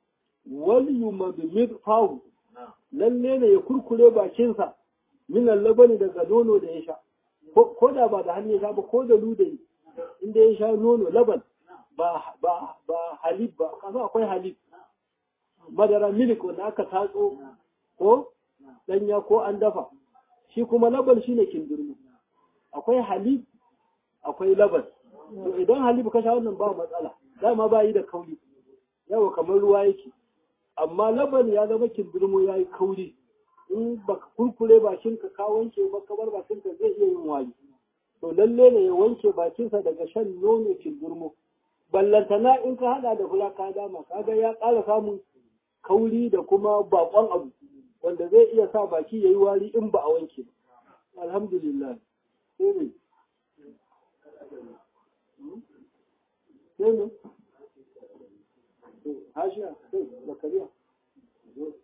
wal yumadmid fahu lalle ne ya kurkure bakinsa minan labani daga nono da ya sha ko da ba da hannu ya sha ba ko da ludayi inda ya sha nono laban ba ba ba halib ba kasa akwai halib madara milik wanda aka tatso ko danya ko an dafa shi kuma laban shine kindirmo akwai halib akwai laban to idan halib ka sha wannan ba matsala dama ba yi da kauri yawa kamar ruwa yake amma laban ya zama kindirmo ya yi kauri in baka kurkure bakinka ka wanke ba kamar bakinka zai iya yin wari to lalle ne ya wanke bakinsa daga shan nono kindirmo ballantana in ka hada da fura ka dama kaga ya ƙara samun kauri da kuma bakon abu wanda zai iya sa baki ya yi wari in ba a wanke ba alhamdulillah sai ne sai ne hashiya sai zakariya zo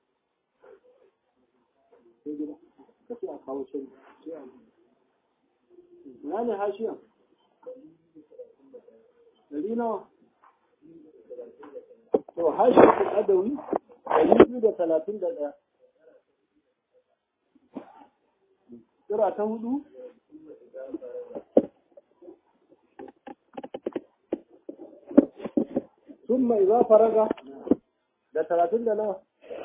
sai gida ka ce a kawo can na ne hashiya dari nawa to hashiya kun adawi dari biyu da talatin da ɗaya Kira ta hudu ثم إذا فرغ da talatin da nawa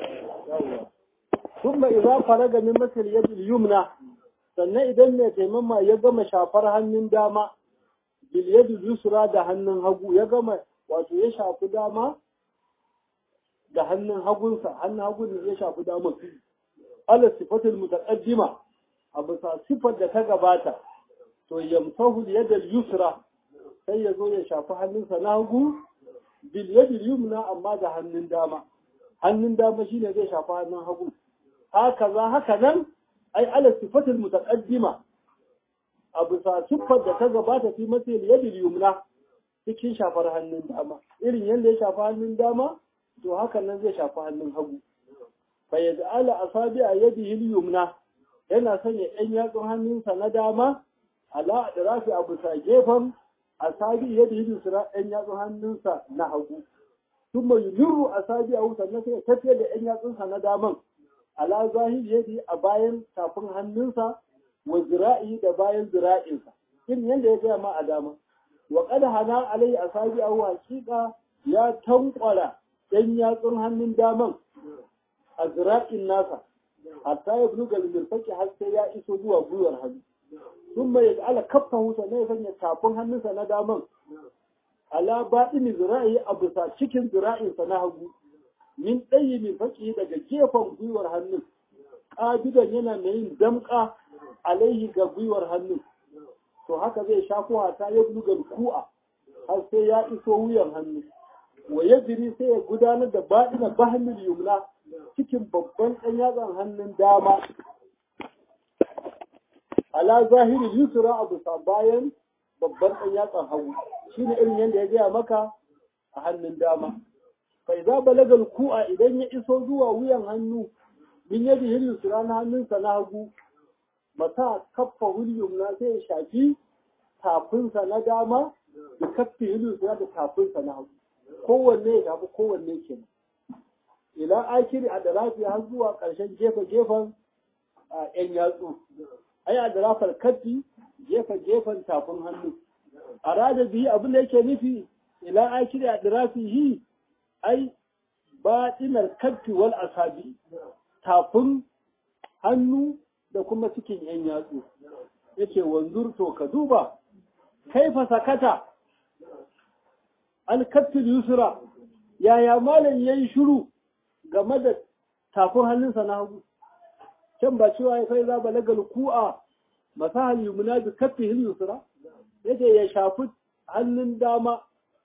ثم إذا فرغ من مثل يد اليمنى sannan idan mai taimama ya gama shafar hannun dama bil yadi yusra da hannun hagu ya gama wato ya shafi dama da hannun hagunsa hannun hagun ne ya shafi dama ala sifatul mutaqaddima a bisa sifar da ta gabata to yamsahu yadal yusra sai ya zo ya shafi hannunsa na hagu bil yadi yumna amma da hannun dama hannun dama shine zai shafi hannun hagu haka za haka nan ai ala sifatul mutaqaddima a bisa siffar da ta gabata fi matil yadi yumna cikin shafar hannun dama irin yadda ya shafi hannun dama to haka nan zai shafi hannun hagu fa yaj'ala asabi'a yadihi yumna yana sanya ɗan yatsun hannunsa na dama ala adrafi a bisa gefen asabi yadihi yusra ɗan yatsun hannunsa na hagu thumma yuliru asabi'ahu sannan sai ya tafiyar da ɗan yatsunsa na daman ala zahiri yadi a bayan tafin hannunsa wa zira'i da bayan zira'insa irin yadda ya gaya ma a dama wa qad hana alai asabi'ahu haqiqa ya tankwara ɗan yatsun hannun daman a zira'in nasa hatta ya buluga lilfaki har sai ya iso zuwa gwiwar hannu sun mai ala kafta husa ne ya sanya tafin hannunsa na daman ala baɗini zira'i a bisa cikin zira'insa na hagu min ɗayi min faƙi daga gefen gwiwar hannun ƙabidan yana mai yin damƙa alaihi ga gwiwar hannun to haka zai shafo hata ya buluga ku'a har sai ya iso wuyan hannu wa yajri sai ya gudanar da baɗina bahnul yumna cikin babban ɗan yatsan hannun dama ala zahiri yusra a bisa bayan babban ɗan yatsan hagu shine irin yadda ya gaya maka a hannun dama fa idza balagal ku'a idan ya iso zuwa wuyan hannu min yadi hillu suran hannunsa na hagu mata kaffa hulyum na sai ya shafi tafinsa na dama da kaffi hillu suran da tafinsa na hagu kowanne ya shafi kowanne kenan ila akiri a darafi har zuwa ƙarshen gefe gefen yan yatsu ai a darafar kaffi gefe gefen tafin hannu a rada biyu abin da yake nufi ila akiri a darafihi ai baɗinar kaffi wal asabi tafin hannu da kuma cikin ‘yan yatsu, yace wanzur to ka duba, kaifa sakata, alkattul yusra, yaya malam ya yi shuru game da tafin hannunsa na hagu, can ba cewa ya kai za balagal ku'a masahal yumna bi kaffi yusra, yace ya shafi hannun dama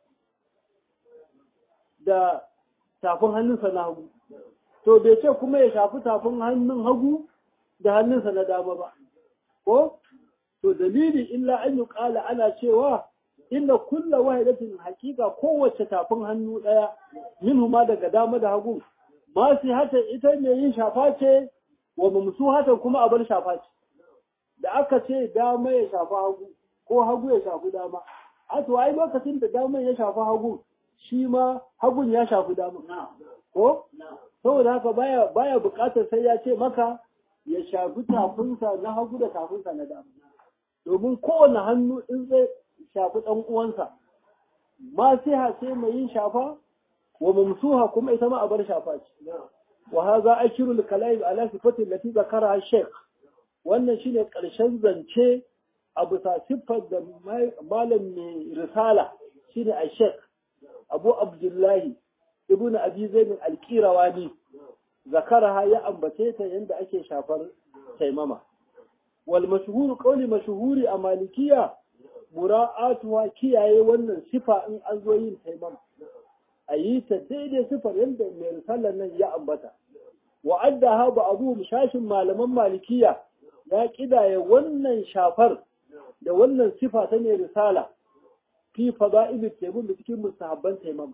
da tafin hannunsa na hagu. to bai ce kuma ya shafi tafin hannun hagu da hannunsa na dama ba ko to dalili illa an yi kala ana cewa inna kulla wahidatin hakika kowace tafin hannu daya minhuma daga dama da hagu ma sai hata ita ne yin shafa ce wa mamsu hata kuma abar shafa ce da aka ce dama ya shafa hagu ko hagu ya shafi dama a to ai lokacin da dama ya shafi hagu shi ma hagun ya shafi dama ko saboda haka baya baya bukatar sai ya ce maka ya shafi tafinsa na hagu da tafinsa na dama domin kowane hannu in zai shafi ɗan uwansa ma sai ha sai mai yin shafa wa mamsuha kuma ita ma a bar shafa ce wa hadha akiru al-kalam ala sifati allati zakara shaykh wannan shine karshen zance a bisa siffar da malam mai risala shine a shaykh abu abdullahi ibn abi zaid al-qirawani zakaraha ya ambace ta yanda ake shafar taimama wal mashhur qawli mashhuri a malikiya mura'atuha kiyaye wannan sifa in an zo yin taimama a yi ta daidai sifar yadda mai risalar nan ya ambata wa addaha ba'dhum shashin malaman malikiya ya kidaya wannan shafar da wannan sifa ta mai risala fi fada'il taimam da cikin mustahabban taimama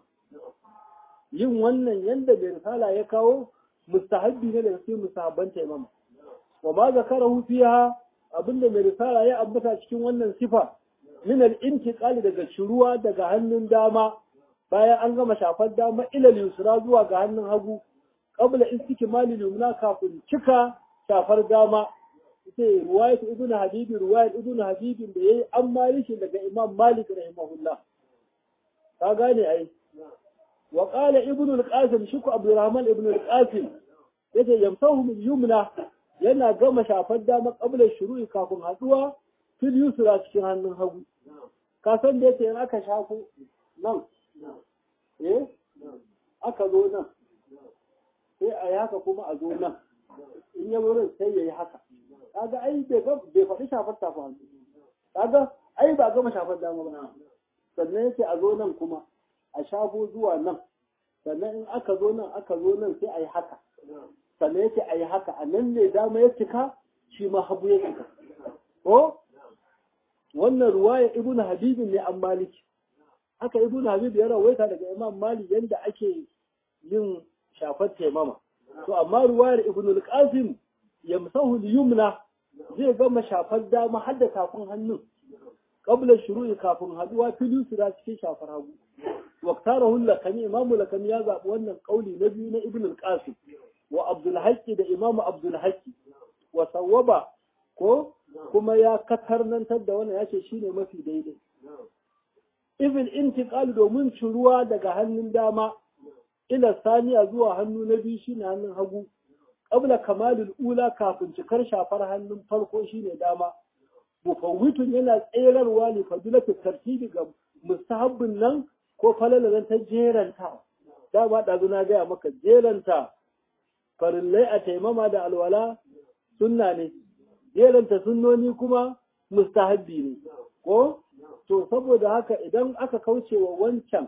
yin wannan yanda mai risala ya kawo mustahabbi ne daga cikin mustahabban taimama wa ma zakarahu fiha abinda mai risala ya ambata cikin wannan sifa min al-intiqali daga shiruwa daga hannun dama bayan an gama shafar dama ila yusra zuwa ga hannun hagu qabla istikmali yumna kafin cika shafar dama sai ruwayat ibn habib ruwayat ibn habib da yayi an maliki daga imam malik rahimahullah ka gane ai wa qala ibn al-qasim shiku abdurrahman ibn al-qasim yace yamsahu min yumna yana gama shafar dama qabla shuru'i kafin haduwa fil yusra cikin hannun hagu ka san da yake in aka shafo nan eh aka zo nan sai a yi haka kuma a zo nan in ya wurin sai ya yi haka kaga ai bai faɗi shafar tafa hannu kaga ai ba gama shafar dama ba sannan yake a zo nan kuma a shafo zuwa nan sannan in aka zo nan aka zo nan sai a yi haka sannan yake a yi haka a nan ne dama ya cika shi ma hagu ya cika ko wannan ruwaya ibnu habibin ne an maliki haka ibnu habib ya rawaita daga imam malik yanda ake yin shafar taimama to amma ruwayar ibnu al-qasim yamsahu al-yumna zai gama shafar dama har da kafin hannun qabla shuru'i kafin haduwa fili sura cikin shafar hagu waqtarahu lakani imam lakani ya zabi wannan kauli na biyu na ibnu al-qasim wa abdul haqqi da imam abdul haqqi wa sawaba ko kuma ya katarnantar da wannan yace shine mafi daidai ibn intiqal domin ciruwa daga hannun dama ila saniya zuwa hannu na biyu shine hannun hagu qabla kamalul ula kafin cikar shafar hannun farko shine dama mufawwitun yana tserarwa ne fadilatu tartibi ga mustahabbin nan ko falalalan ta jeranta dama ɗazu na gaya maka jeranta farillai a taimama da alwala sunna ne jeranta sunnoni kuma mustahabbi ne ko to saboda haka idan aka kauce wa wancan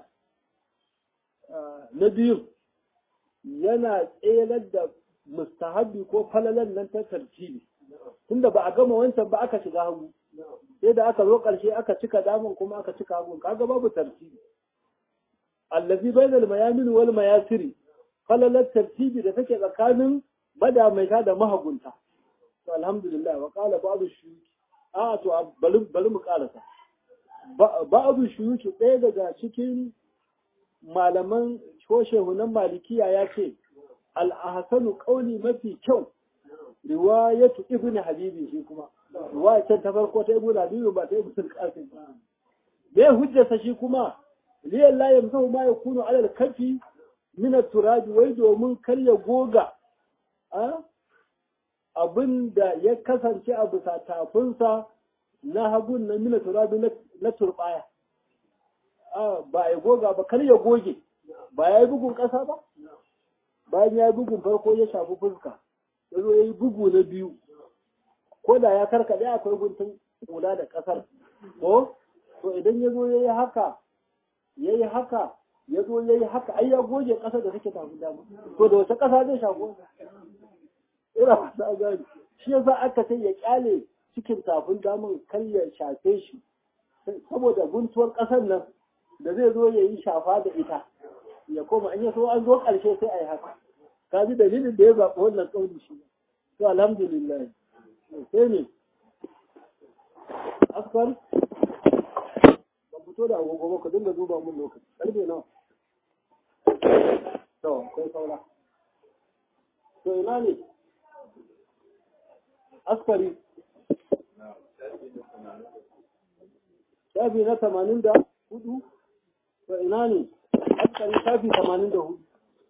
na biyu yana tselar da mustahabbi ko falalan nan ta tartibi tunda ba a gama wancan ba aka shiga hagu sai da aka zo ƙarshe aka cika damun kuma aka cika hagun kaga babu tartibi allazi bainal mayamin wal mayasiri falalar tartibi da take tsakanin madamaita da mahagunta to alhamdulillah wa qala ba'du shuyuki a to bari bari mu karasa ba'du shuyuki ɗaya daga cikin malaman shoshehunan malikiya ya ce al-ahsanu qawli mafi kyau riwayatu ibn habibi shi kuma riwayatan ta farko ta ibn habibi ba ta ibn qasim me hujjarsa shi kuma liyan la yamsahu ma yakunu ala al-kafi min at-turab wai domin kar ya goga abin da ya kasance a bisa tafinsa na hagun na mina turabi na turbaya ba ya goga ba kar ya goge ba ya yi bugun ƙasa ba bayan ya yi bugun farko ya shafi fuska ya zo ya yi bugu na biyu ko da ya karkaɗe akwai guntun kula da ƙasar ko to idan ya zo ya yi haka ya yi haka ya zo ya yi haka ai ya goge ƙasar da take tafi dama to da wace ƙasa zai shafi ina fata gani shi yasa aka ce ya kyale cikin tafin damun kar ya shafe shi saboda guntuwar ƙasar nan da zai zo ya yi shafa da ita ya koma an yi so an zo ƙarshe sai a yi haka ka ji dalilin da ya zaɓi wannan ƙauni shi to alhamdulillah sai ne askar ba fito da agogo ba ka dinga duba mun lokaci ƙarfe nawa to kai saura to ina ne askari shafi na tamanin da hudu to ina ne askari shafi tamanin da hudu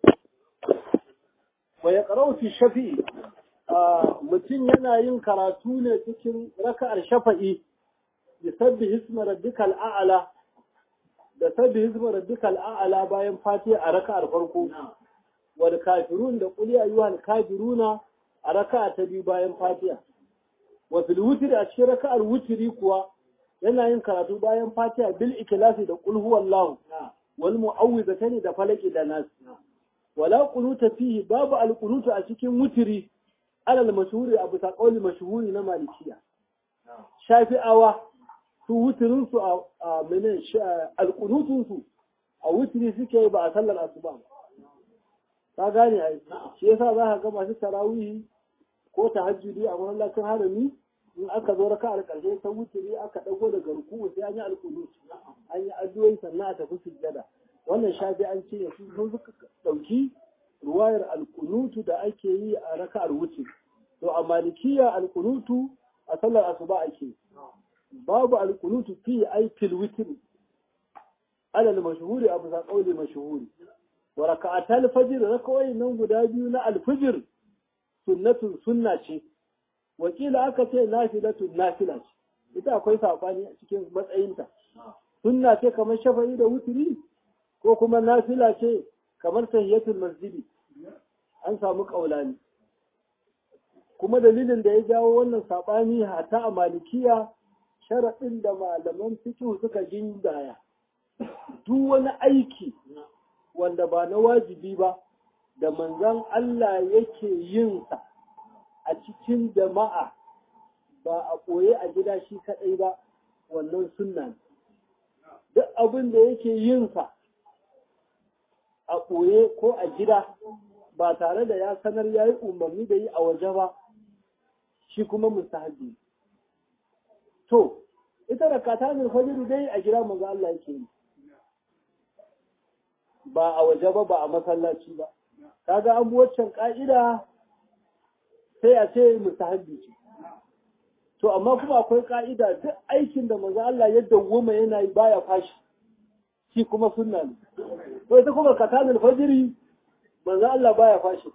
wa ya fi shafi mutum yana yin karatu ne cikin raka'ar shafa'i da sabbi hisma rabbikal a'ala da sabbi hisma rabbikal a'ala bayan fatiha a raka'ar farko wal kafirun da qul ya ayyuhal kafiruna a raka'a ta biyu bayan fatiha wa fil wutri a cikin raka'ar wutri kuwa yana yin karatu bayan fatiha bil ikhlasi da qul huwallahu wal mu'awwidhatani da falaki da nas wala qunuta fihi babu al qunutu a cikin wutri alal mashhuri abu ta qawli mashhuri na malikiya shafi'awa su wutrin su a menen al qunutun su a wutri suke ba a sallar asuba ba ka gane ai shi yasa za ka ga masu tarawih ko tahajjudi a masallacin harami in aka zo raka a ƙarshe ta wuturi aka ɗago daga ruku'u sai an yi alƙunut an yi addu'o'i sannan a tafi sujjada wannan shafi an ce su sun suka ɗauki ruwayar alƙunutu da ake yi a raka'ar wuce to a malikiya alƙunutu a sallar asuba ake babu alƙunutu fi ai fil witr alal mashhuri abu sa qauli mashhuri wa raka'atal fajr rakawai nan guda biyu na alfijir sunnatun sunna ce wakila aka ce nafilatun nafila ce ita akwai sabani a cikin matsayinta sunna ce kamar shafa'i da wuturi ko kuma nafila ce kamar tahiyatul masjidi an samu kaulani kuma dalilin da ya jawo wannan sabani hata a malikiya sharaɗin da malaman fiqh suka gindaya duk wani aiki wanda ba na wajibi ba da manzon Allah yake yin sa a cikin jama'a ba a ɓoye a gida shi kaɗai ba wannan sunna ne. Duk abin da yake yin sa a ɓoye ko a gida ba tare da ya sanar ya yi umarni da yi a waje ba shi kuma mustahabi. To, ita da katanin fajiri dai a gida manzo Allah yake yi. Ba a waje ba ba a masallaci ba. Kaga an waccan ka'ida sai a ce mustahabbi ce to amma kuma akwai ka'ida duk aikin da maza Allah ya dawwama yana yi baya fashi shi kuma sunna ne to ita kuma katanul fajiri maza Allah baya fashi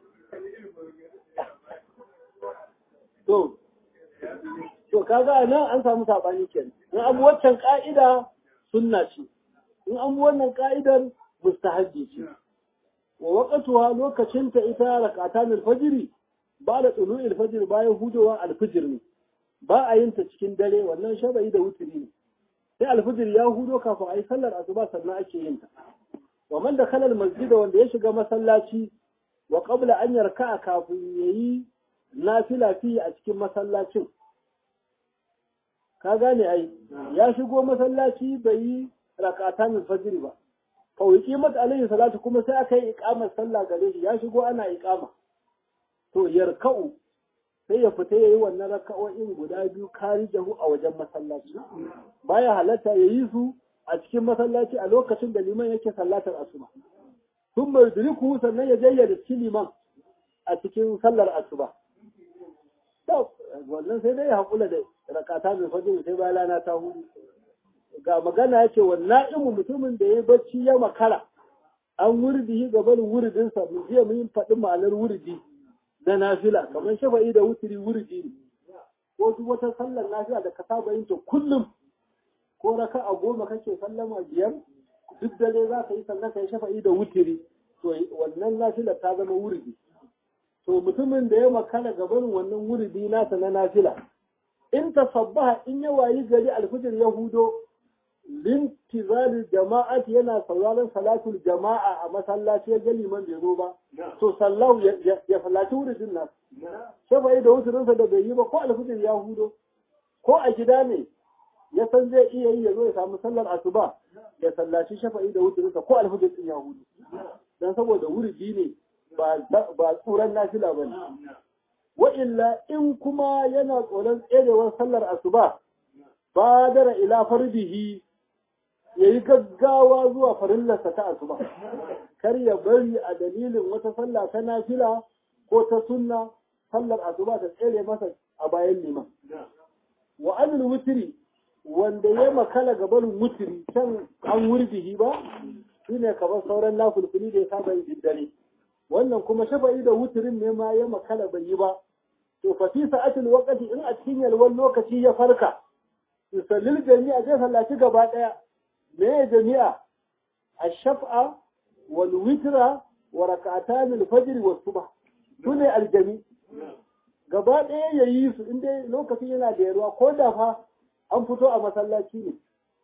to to kaga nan an samu sabani kenan in an waccan ka'ida sunna ce in an wannan ka'idar mustahabbi ce wa waqtuha lokacin ta ita rakatanul fajiri ba da tsulu alfajir bayan hudowar alfijir ne ba a yin ta cikin dare wannan shaba'i da wuturi ne sai alfijir ya hudo kafin a yi sallar asuba sannan ake yin ta wa man da kalal masjida wanda ya shiga masallaci wa qabla an yarka kafin yayi nafila fi a cikin masallacin ka gane ai ya shigo masallaci bai yi rakatan fajr ba fa uqimat alayhi salatu kuma sai aka yi iqamar sallah gare shi ya shigo ana iqama to yarka'u sai ya fita yayi wannan raka'o'in guda biyu kari jahu a wajen masallaci baya halatta yayi su a cikin masallaci a lokacin da liman yake sallatar asuba sun mai diriku sannan ya jayyada cikin liman a cikin sallar asuba wannan sai dai ya haƙula da rakata mai fajr sai bayan rana ta hudu ga magana ya ce wannan imu mutumin da ya bacci ya makara an wurdi ga barin wuridinsa mu jiya mun faɗi ma'anar wurdi na nafila kamar shafa'i da wuturi wurdi ne ko duk wata sallar nafila da ka saba yin ta kullum ko raka a goma kake sallama biyar duk dare za ka yi sannan ka yi shafa'i da wuturi to wannan nafila ta zama wurdi to mutumin da ya makara ga barin wannan wurdi nasa na nafila in tasabbaha in ya wayi gari alfijir ya hudo lintizali jama'ati yana sauraron salatul jama'a a masallaci ya ga liman bai zo ba to sallahu ya sallaci wuridin nan shafa'i da wuturinsa da bai yi ba ko alfijir ya hudo ko a gida ne ya san zai iya yi ya zo ya samu sallar asuba ya sallaci shafa'i da wuturinsa ko alfijir din ya hudo dan saboda wuridi ne ba tsuran nafila ba ne wa illa in kuma yana tsoron tserewar sallar asuba badara ila farbihi ya yi gaggawa zuwa farillarsa ta asuba kar ya bari a dalilin wata sallah ta nafila ko ta sunna sallar asuba ta tsere masa a bayan liman wa anil wutiri wanda ya makala gabanin wutiri can an wurbihi ba shine kamar sauran nafulfuli da ya saba yin dare wannan kuma shafa'i da wutirin ne ma ya makala bai yi ba to fa fi sa'atil waqti in a cikin yalwan lokaci ya farka yusallil jami'a zai sallaci gaba daya me ya jami'a ash-shaf'a wal witra wa rak'atan al-fajr wa subh sune aljami gaba daya yayi su inda lokacin yana da yarwa ko da fa an fito a masallaci ne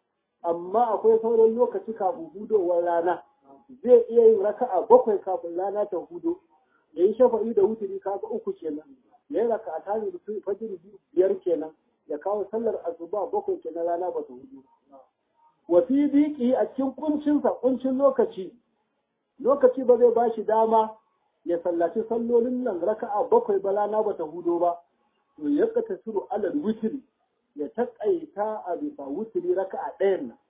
amma akwai sauran lokaci kafin hudowar rana zai iya yin raka'a bakwai kafin rana ta hudo ya yi shafa'i da wuturi kaga uku kenan ya yi raka'a ta ne da fajr biyar kenan ya kawo sallar asuba bakwai kenan rana ba ta hudu wa fi diki a cikin kuncinsa kuncin lokaci lokaci ba zai bashi dama ya sallaci sallolin nan raka'a bakwai ba rana ba ta hudo ba to ya kata suru alal wuturi ya taƙaita a bisa wuturi raka'a ɗayan nan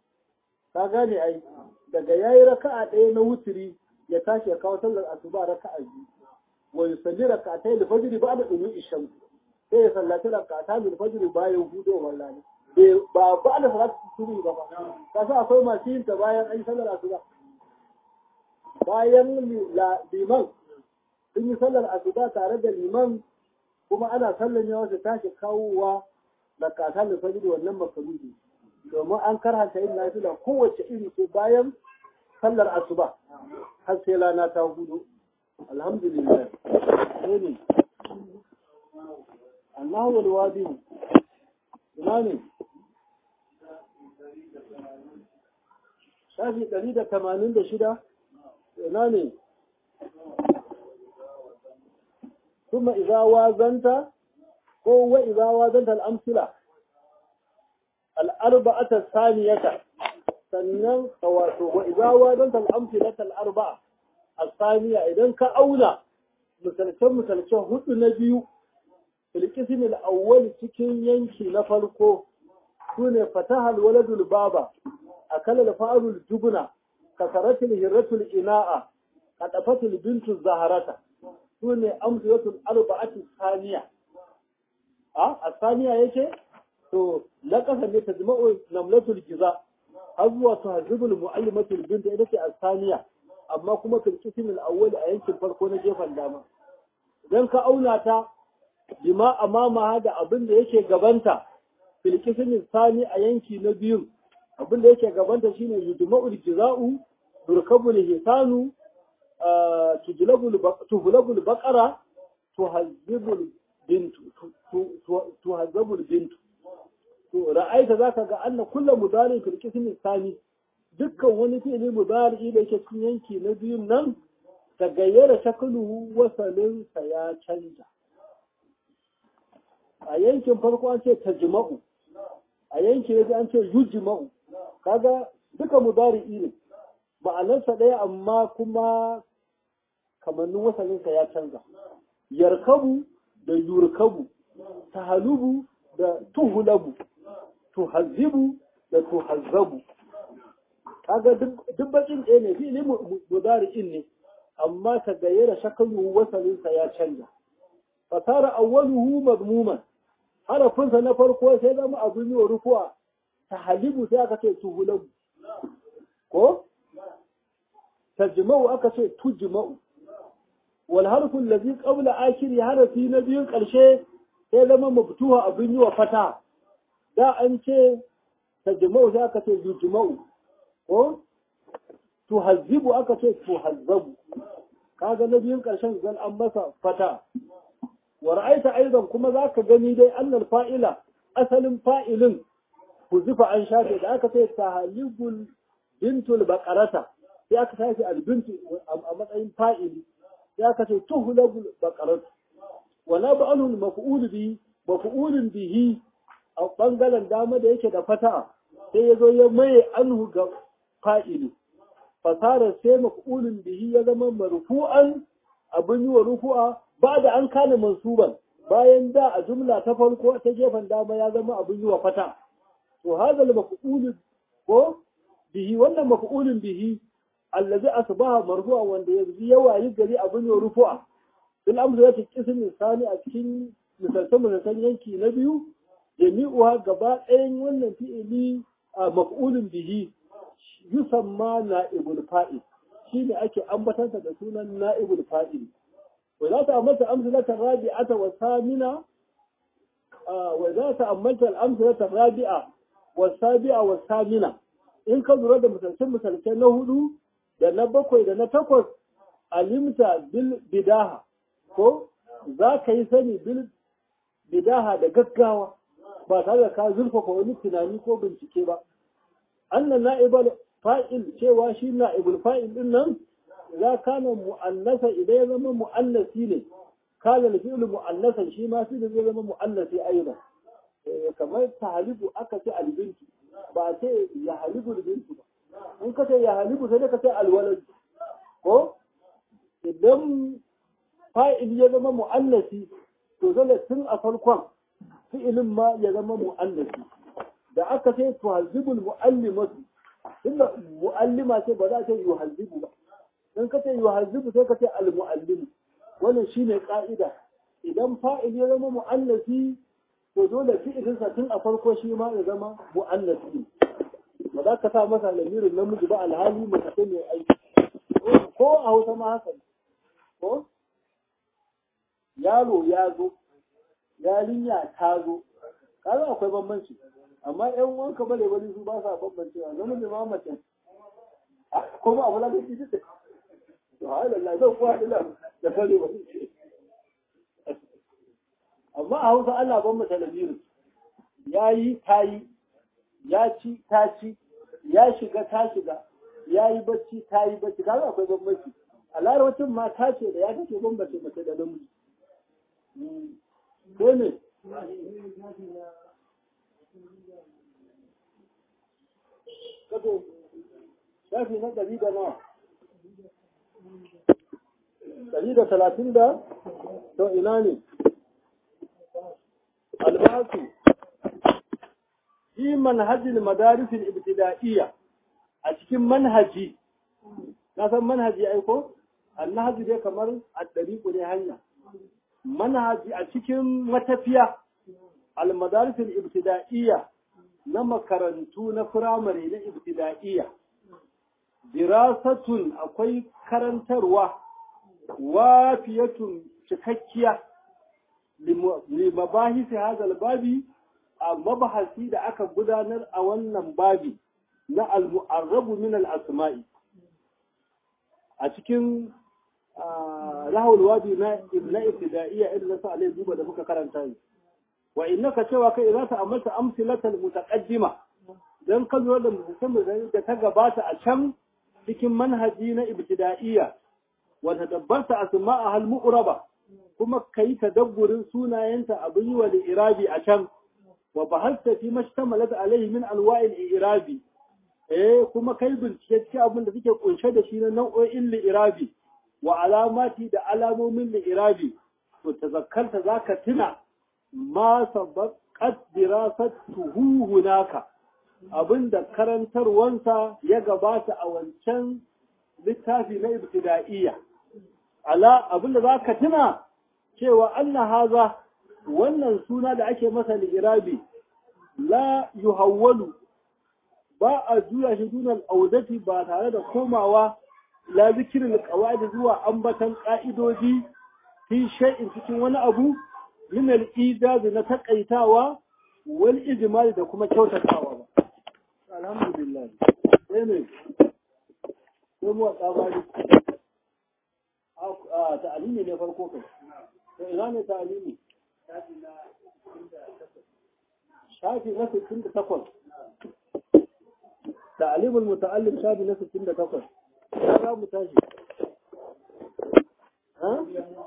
ka gane ai daga yayi raka'a ɗaya na wuturi ya tashi ya kawo sallar asuba raka'a biyu wa yusalli raka'atay al-fajr ba'da dumi isham sai ya sallaci raka'ata min fajr bayan hudowar rana ba ba da salatu subhi ba ka sa akwai masu yin ta bayan an sallar asuba bayan liman sun yi sallar asuba tare da liman kuma ana sallar yawa su tashi kawowa raka'ata min fajr wannan makaruhi domin an karhanta yin nafila kowace iri ce bayan sallar asuba har sai rana ta hudu alhamdulillah sai ne Allahu wal wadi ina ne shafi ɗari da tamanin da shida ina ne kuma idza wazanta ko wa idza wazanta al-amsila al-arba'ata saniyata sannan wato wa idza wazanta al-amsilata al-arba'a as-saniya idan ka auna misalcen misalcen hudu na biyu filkisin al-awwal cikin yanki na farko sune fataha al-waladul baba akala al-fa'lul jubna kasaratul hirratul ina'a qadafatul bintu zaharata sune amsalatul arba'ati saniya a asaniya yake to laqasa ne tajma'u namlatul giza har zuwa tuhazibul muallimatul bint ita ce asaniya amma kuma fil qism al awwal a yankin farko na gefen dama idan ka auna ta bima amama da abin da yake gabanta fil qism sani a yanki na biyu abin da yake gabanta shine yudma'ul jiza'u durkabul hisanu tujlabul baqara tuhazzibul bintu tuhazzabul bintu to ra'aita zaka ga anna kullu mudari fil qismi sani dukkan wani fi'ili mudari da yake cikin yanki na biyun nan ta gayyara shakluhu wasalin sa ya canja a yankin farko an ce tajma'u a yanke yaji an ce yujma'u kaga duka mudari'i ne ma'anarsa ɗaya amma kuma kamannin wasalinsa ya canza yarkabu da yurkabu tahalubu da tuhulabu tuhazzibu da tuhazzabu kaga duk bakin ɗaya ne fi'ili mudari'in ne amma ta gayyara shakalu wasalinsa ya canza fasara awwaluhu madmuman harafinsa na farko sai zama abin yi wa rufuwa tahalibu sai aka ce tuhulabu ko tajma'u aka ce tujma'u wal harfu allazi qabla akhiri harafi na biyun karshe sai zama mabtuha abin yi wa fata da an ce tajma'u sai aka ce yujma'u ko tuhazzibu aka ce tuhazzabu kaga na biyun karshen zan an masa fata wa ra'aita aidan kuma zaka gani dai annal fa'ila asalin fa'ilin huzifa an shafe da aka ce tahalibul bintul baqarata sai aka shafe albintu a matsayin fa'ili sai aka ce tuhlabul baqaratu wala ba'alul maf'ul bihi maf'ulun bihi a bangaren dama da yake da fata sai ya zo ya maye anhu ga fa'ili fasara sai maf'ulun bihi ya zama marfu'an abin yi wa rufu'a ba da an kana mansuban bayan da a jumla ta farko ta gefen dama ya zama abin yi wa fata to hadal maf'ulun ko bihi wannan maf'ulun bihi allazi asbaha marfu'a wanda yanzu ya wayi gari abin yi wa rufu'a bil amsa yake kisin misali a cikin misaltan misaltan yanki na biyu jami'uha gaba ɗayan wannan fi'ili a maf'ulun bihi yusamma na'ibul fa'il shine ake ambatansa da sunan na'ibul fa'il wa za ta amsa amsalata rabi'ata wa samina wa za ta amsa amsalata rabi'a wa sabi'a wa samina in ka lura da misalcin misalcai na hudu da na bakwai da na takwas alimta bil bidaha ko za ka yi sani bil bidaha da gaggawa ba tare da ka zurfafa wani tunani ko bincike ba annan na'ibal fa'il cewa shi na'ibul fa'il din nan za kana mu'annasa idan ya zama mu'annasi ne kana da fi'il mu'annasan shi ma fi'il zai zama mu'annasi ayyuka kamar tahalibu aka ce albintu ba ce ya halibu albintu ba in ka ce ya halibu sai ka ce alwalad ko idan fa'il ya zama mu'annasi to dole tun a farkon fi'ilin ma ya zama mu'annasi da aka ce tuhazibul mu'allimatu tunda mu'allima ce ba za ta yi yuhazzibu ba in ka ce yuhazzibu sai ka ce al-mu'allimu wannan shine ka'ida idan fa'il ya zama mu'annasi to dole fi'ilinsa tun a farko shi ma ya zama mu'annasi ba za ka sa masa lamirin namiji ba alhali mace mai aiki ko a hausa ma haka ko yaro ya zo yarinya ta zo kaga akwai bambanci amma yan wanka bale wani su ba sa bambancewa namiji ma mace kuma abu la gaci duk to ha Allah zan kuwa ila da fare ba amma a Hausa Allah ban mata lamirin yayi tayi ya ci ta ci ya shiga ta shiga ya yi bacci ta yi bacci kaga akwai bambanci a larabcin ma ta ce da ya kake bambance mace da namiji ko ne kato shafi na ɗari da nawa ɗari da talatin da to ina ne albasu fi manhajin madarisin ibtida'iyya a cikin manhaji na san manhaji aiko annahaji dai kamar a ɗari ne hanya manhaji a cikin matafiya almadarisin ibtida'iyya na makarantu na firamare na ibtida'iyya dirasatun akwai karantarwa wafiyatun cikakkiya limabahisi hazal babi a mabahasi da aka gudanar a wannan babi na al-mu'arrabu min al-asma'i a cikin lahul wadi na na ibtida'iyya irin sa alai duba da muka karanta yi wa innaka cewa kai za ta amalta amsilatal mutaqaddima dan ka lura da musamman da ta gabata a can cikin manhaji na ibtida'iyya wa tadabbarta asma'a hal mu'raba kuma kai tadabburin sunayenta abin yi wa irabi a can wa bahasta fi mashtamalat alaihi min alwa'il irabi eh kuma kai bincike cikin abin da suke kunshe da shi na nau'o'in li'irabi wa alamati da alamomin li'irabi to tazakkarta zaka tuna ma sabaqat dirasatuhu hunaka abinda karantarwansa ya gabata a wancan littafi na ibtida'iyya ala abinda zaka tuna cewa anna haza wannan suna da ake masa li'irabi la yuhawwalu ba a juya shi dunan audati ba tare da komawa la zikirin qawaid zuwa ambatan ka'idoji fi shay'in cikin wani abu min al-ijaz na takaitawa wal ijmal da kuma kyautatawa ba alhamdulillah sai ne sai mu tsabari a ta'alimi ne farko kai to ina ne ta'alimi shafi na 68 تعليم المتعلم شافي نفس السنة تقل هذا متاجي ها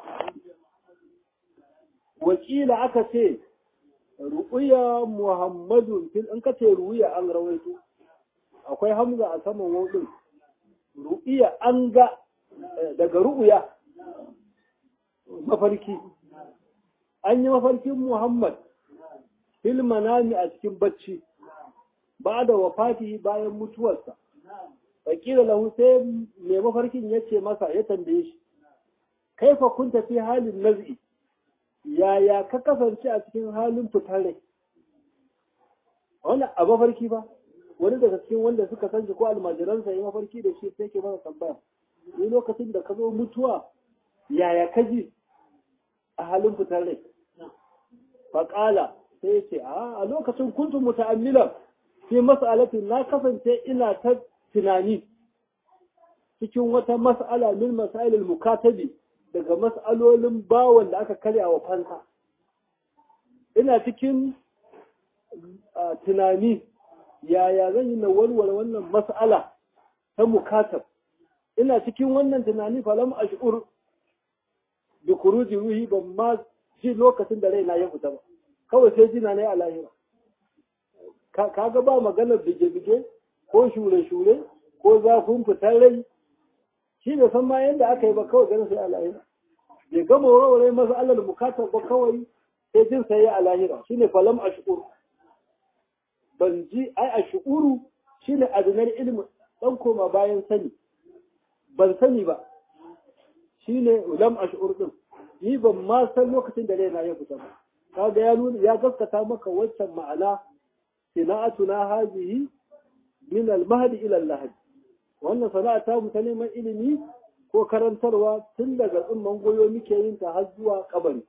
وكيل عكسي رؤيا محمد في انك رؤيا an rawaito akwai hamza a saman wadin ru'ya an ga daga ru'ya mafarki an yi mafarkin muhammad fil manami a cikin bacci ba da wafati bayan mutuwarsa fakila lahu sai mai mafarkin ya ce masa ya tambaye shi kaifa kun tafi halin naz'i yaya ka kasance a cikin halin fitar rai wani a mafarki ba wani daga cikin wanda suka san ko almajiransa ya mafarki da shi sai ke masa tambaya ni lokacin da ka zo mutuwa yaya ka ji a halin fitar rai faƙala sai ya ce a lokacin kuntum muta'ammilan fi mas'alatin na kasance ina ta tunani cikin wata mas'ala min masailil mukatabi daga mas'alolin bawon da aka karya wa fansa ina cikin tunani yaya zan yi na walwala wannan mas'ala ta mukatab ina cikin wannan tunani falam ash'ur bi khuruji ruhi ban ma ji lokacin da raina ya fita ba kawai sai jina ne a lahira kaga ba maganar bige-bige ko shure-shure ko zafin fitar rai shi da san ma yadda aka yi ba kawai ganin sai a lahira bai gama warware masa Allah da bukatar ba kawai sai jin sai a lahira shine falam ashkur ban ji ai ashkuru shine adnar ilmi dan koma bayan sani ban sani ba shine lam ashkur din ni ban ma san lokacin da raina ya fita ba kaga ya nuna ya gaskata maka waccan ma'ana sana'atuna hazihi min al-mahdi ila al-lahd wannan sana'a ta mu ta neman ilimi ko karantarwa tun daga tsumman goyo muke yin ta har zuwa kabari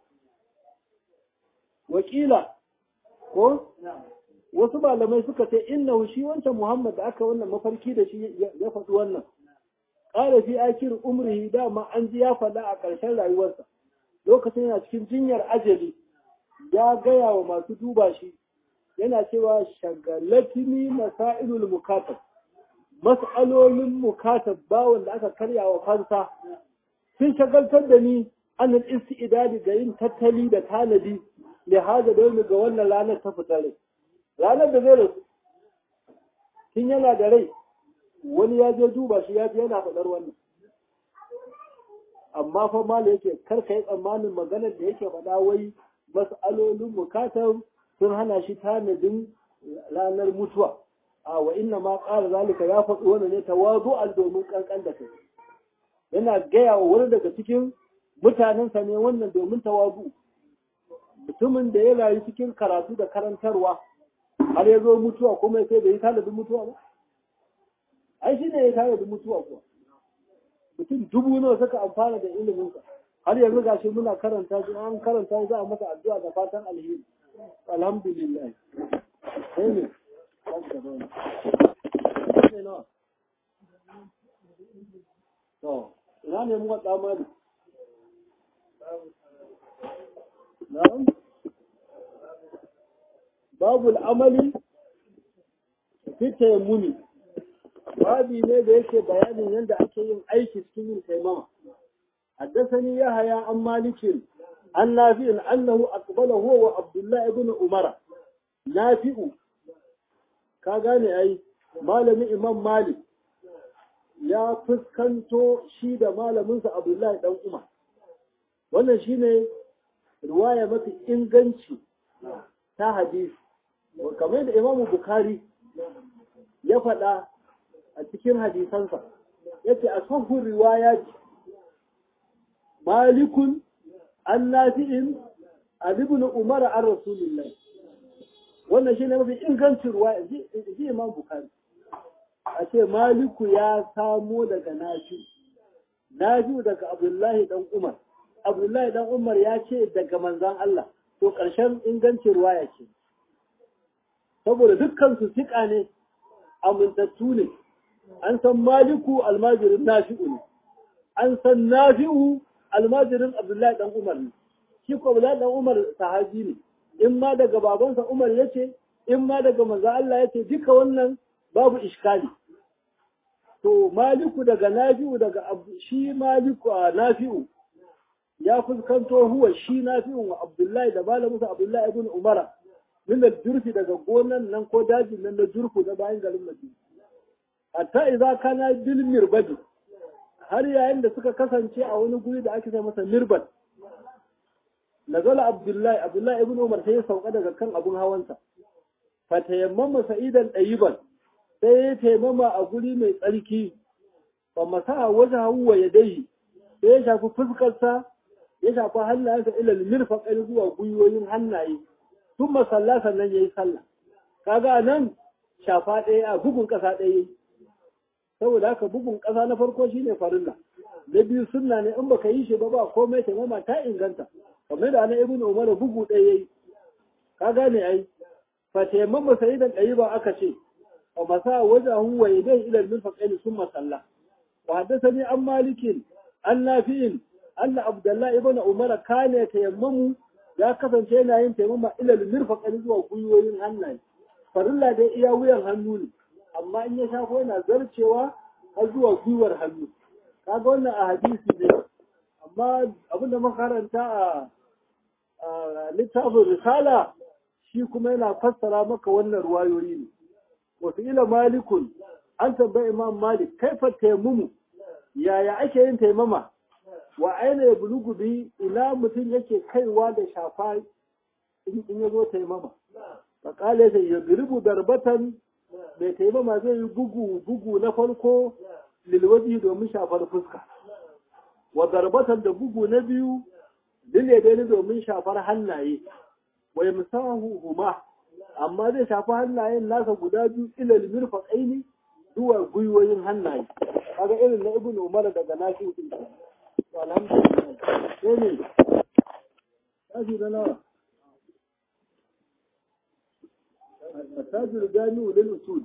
wakila ko wasu malamai suka ce innahu shi wancan Muhammad da aka wannan mafarki da shi ya faɗi wannan ƙara fi akir umrihi dama an ji ya faɗa a ƙarshen rayuwarsa lokacin yana cikin jinyar ajali ya gaya wa masu duba shi yana cewa shagalatini masailul mukatab mas'alolin mukatab bawon da aka karya wa fansa sun shagaltar da ni an istidadi ga yin tattali da tanadi da haja da ga wannan ranar ta fita rai ranar da zai rasu tun yana da rai wani ya je duba shi ya ji yana faɗar wannan amma fa mala yake karka yi tsammanin maganar da yake faɗa wai mas'alolin mukatab sun hana shi tanadin ranar mutuwa a wa inna ma ƙara zalika ya faɗi wani ne tawazu'an domin ƙanƙan da kai yana gaya wa wani daga cikin mutanensa ne wannan domin tawazu mutumin da ya rayu cikin karatu da karantarwa har ya zo mutuwa kuma sai da yi tanadin mutuwa ba ai shi ne ya tanadin mutuwa kuwa mutum dubu nawa suka amfana da iliminsa har yanzu gashi muna karanta shi an karanta za a masa addu'a da fatan alheri alhamdulillah sai ne to ina ne muka tsamani na'am babu al'amali fita muni babi ne da yake bayanin yadda ake yin aiki cikin yin taimama حدثني يحيى عن مالك عن نافع انه اقبل هو وعبد الله بن عمر nafi'u ka gane ai malamin imam malik ya fuskanto shi da malaminsa abdullahi dan umar wannan shine riwaya mafi inganci ta hadisi kamar da imamu bukari ya faɗa a cikin hadisansa yace a sahun riwaya ce malikun an nafi'in an ibn umar an rasulullah wannan shine mafi ingancin riwaya ji imam bukari a ce maliku ya samo daga nafi nafi daga abdullahi dan umar abdullahi dan umar ya ce daga manzan Allah to ƙarshen ingancin riwaya ce saboda dukkan su siƙa ne amintattu ne an san maliku almajirin nafi'u ne an san nafi'u almajirin abdullahi dan umar ne shi ko abdullahi dan umar sahabi ne in ma daga babansa umar ya ce in ma daga manzo Allah ya ce duka wannan babu iskali to maliku daga nafi'u daga shi maliku a nafi'u ya fuskanto huwa shi nafi'u wa abdullahi da malamusa abdullahi ibn umara min jurfi daga gonan nan ko dajin nan na jurfu na bayan garin Madina. Hatta idza kana bil mirbadi har yayin da suka kasance a wani guri da ake sai masa mirbad. Nazala Abdullahi Abdullahi ibn Umar sai ya sauka daga kan abun hawansa. Fa tayammama sa'idan dayiban sai ya taimama a guri mai tsarki. Fa masaha wajhahu wa yadayhi sai ya shafi fuskarsa ya shafi hannayensa ila mirfaqain zuwa gwiwoyin hannaye. sun masalla sannan ya yi sallah kaga nan shafa ɗaya a bugun ƙasa ɗaya saboda haka bugun ƙasa na farko shine farilla na biyu sunna ne in baka yi shi ba ba komai ta mama ta inganta kamar da na ibnu umar bugu ɗaya yayi ka gane ai fa tayammama sayyidan ɗayi ba aka ce wa masa wajahu wa yadayhi ila al-mirfaqaini thumma salla wa haddathani an malikin an nafi'in anna abdullahi ibn umar kana tayammamu ya kasance yana yin taimama ilal mirfaqan zuwa gwiwoyin hannaye farilla dai iya wuyan hannu ne amma in ya shafo yana zarcewa har zuwa gwiwar hannu kaga wannan a hadisi ne amma abinda makaranta a littafin risala shi kuma yana fassara maka wannan ruwayoyi ne wasu ila malikun an tambayi imam malik kaifa taimumu yaya ake yin taimama wa aina ya bulugu bi ina mutum yake kaiwa da shafa in ya zo taimama faƙale sai ya girbu darbatan mai taimama zai yi bugu bugu na farko lilwaji domin shafar fuska wa darbatan da bugu na biyu lilwadani domin shafar hannaye wa yamsahu huma amma zai shafi hannayen nasa guda biyu ilal mirfaqaini zuwa gwiwoyin hannaye kaga irin na ibnu umar daga nashi alhamdulillah sai ne tashi da nawa التاج الجامع للأصول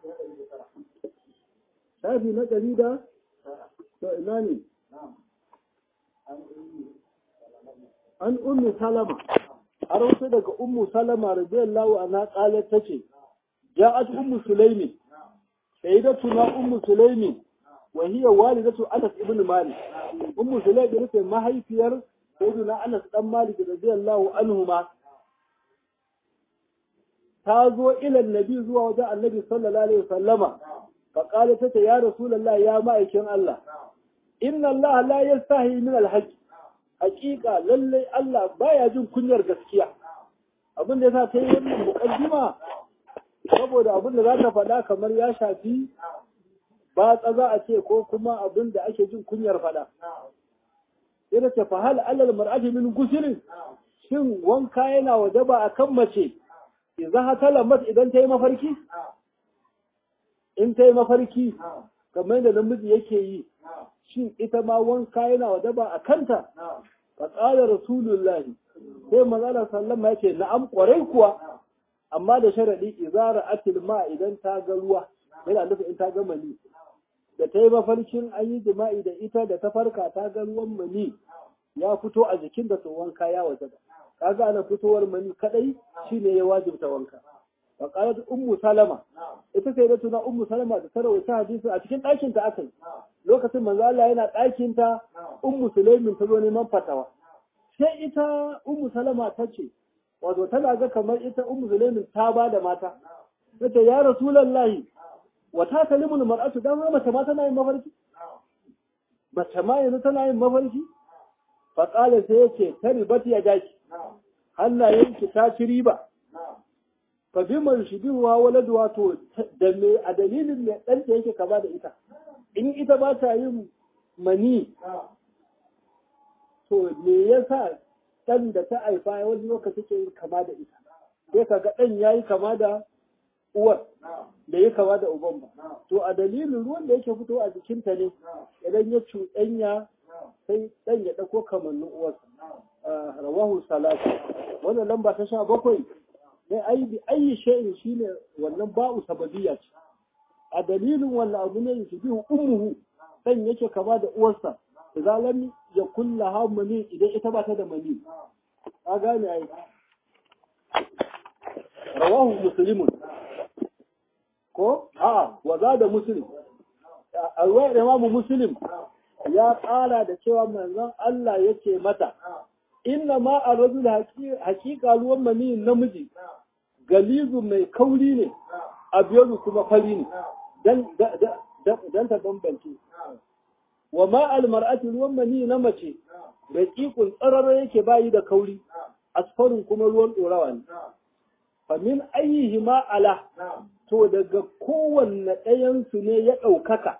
شافي نقلي ده فإماني an ummu salama a rawaito daga ummu salama radiyallahu anha qalat tace ja'at ummu sulaimi sayyidatuna ummu sulaimi wa hiya walidatu anas ibn malik ummu sulaimi ita mahaifiyar sayyidina anas dan malik radiyallahu anhuma ta zo ila annabi zuwa wajen annabi sallallahu alaihi wasallama fa qalat tace ya rasulullahi ya ma'aikin Allah inna Allah la yastahi min al-haqq hakika lallai Allah baya jin kunyar gaskiya abin da yasa ta yi wannan mukaddima saboda abin da za ta faɗa kamar ya shafi ba za a ce ko kuma abin da ake jin kunyar faɗa sai ta fa hal alal mar'ati min gusirin shin wanka yana wajaba akan mace idan ha talamat idan ta yi mafarki in ta yi mafarki kamar da namiji yake yi shin ita ma wanka yana wajaba a kanta fa qala rasulullahi sai manzala sallama yace na'am kwarai kuwa amma da sharadi izara atil ma idan ta ga ruwa yana nufi in ta ga mani da ta yi mafarkin an yi jima'i da ita da ta farka ta ga ruwan mani ya fito a jikin da to wanka ya wajaba kaga ana fitowar mani kadai shine ya wajibta wanka fa qalat ummu salama ita sai da tuna ummu salama da tarawata hadisi a cikin ɗakin ta akai lokacin manzo Allah yana ɗakin ta ummu sulaimin ta zo neman fatawa sai ita ummu salama ta ce wato tana ga kamar ita ummu zulaimin ta ba da mata tace ya rasulullahi wa ta kalimul mar'atu dan mace ma tana yin mafarki mace ma yanzu tana yin mafarki fa qala sai yace taribat ya daki hannayen ki ta ci riba fa bi man shibiwa waladu wato da me a dalilin me dan da yake kama da ita in ita ba ta yin mani to me yasa dan da ta haifa wani lokaci ke yin kama da ita sai kaga dan yayi kama da uwar da ya kama da uban ba to a dalilin ruwan da yake fito a jikinta ne idan ya cuɗanya sai dan ya ɗauko kamannin uwarsa rawahu salatu wannan lamba ta sha bakwai dai ai bi ayi shay'in shine wannan ba'u sababiyya ce a dalilin wannan abu ne yake bi ummuhu dan yake kama da uwarsa idan lam yakun laha mani idan ita ba ta da mani a gane ai rawahu muslimun ko a wa da muslim a ruwayar imamu muslim ya ƙara da cewa manzon Allah yake mata inna ma a rajul haƙiƙa ruwan mani namiji galizu mai kauri ne a biyu kuma fari ne dan ta bambance wa ma almar'ati ruwan mani na mace mai ƙiƙun tsarara yake bayi da kauri asfarin kuma ruwan ɗorawa ne famin ayyihi ma ala to daga kowanne ɗayansu ne ya ɗaukaka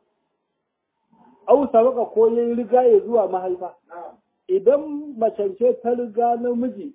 au sabaka ko ya riga ya zuwa mahaifa idan macance ta riga namiji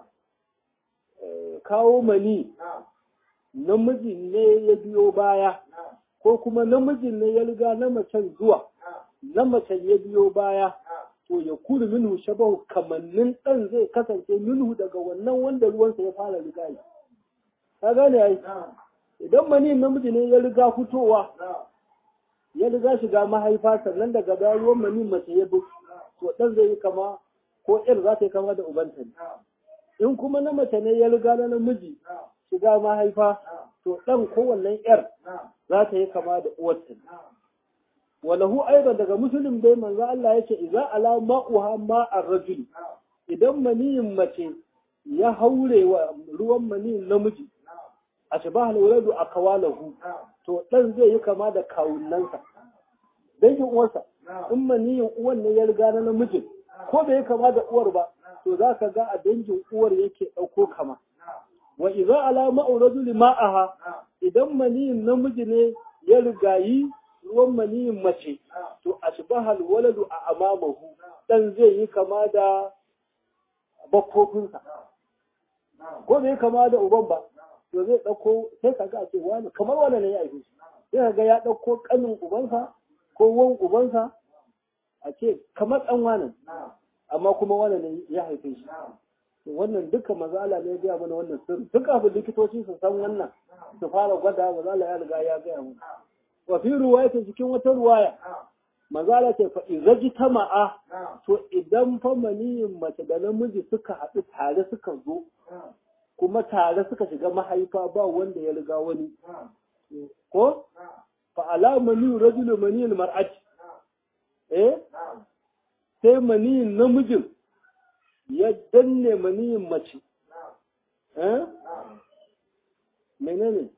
kawo mani namiji ne ya biyo baya ko kuma namijin ne ya riga na macen zuwa na macen ya biyo baya to ya kuru minhu shabahu kamannin ɗan zai kasance minhu daga wannan wanda ruwansa ya fara riga yi ka gane ai idan mani namiji ne ya riga fitowa ya riga shiga mahaifa sannan daga baya ruwan mani mace ya bi to ɗan zai yi kama ko ƴar za ta yi kama da ubanta ne in kuma na mace ne ya riga na namiji shiga mahaifa to ɗan ko wannan ƴar za ta yi kama da uwarta ne walahu aidan daga musulun dai manzo Allah yake idza ala ma'uha ma'ar rajul idan maniyin mace ya haure wa ruwan maniyin namiji a shabah al-waladu akawalahu to dan zai yi kama da kawunansa dangin uwarsa in maniyin uwan ne ya riga na namijin ko bai kama da uwar ba to za ka ga a dangin uwar yake ɗauko kama wa idza ala ma'u rajuli ma'aha idan maniyin namiji ne ya rigayi ruwan maniyin mace to ashbahal waladu a amamahu dan zai yi kama da bakkofinsa ko bai kama da uban ba to zai ɗauko sai ka ga ce wani kamar wani ne ya haife shi sai ka ga ya ɗauko ƙanin ubansa ko wan ubansa a ce kamar ɗan wani amma kuma wani ne ya haife shi wannan duka mazala ne ya gaya mana wannan sirri duk abin likitoci su san wannan su fara gwada mazala ya riga ya gaya mana wa fi ruwayatin cikin wata ruwaya mazala ce fa izaji tama'a to idan fa maniyin mace da namiji suka haɗu tare suka zo kuma tare suka shiga mahaifa ba wanda ya riga wani ko fa ala mani rajulu maniyin mar'ati eh sai maniyin namijin ya danne maniyin mace eh menene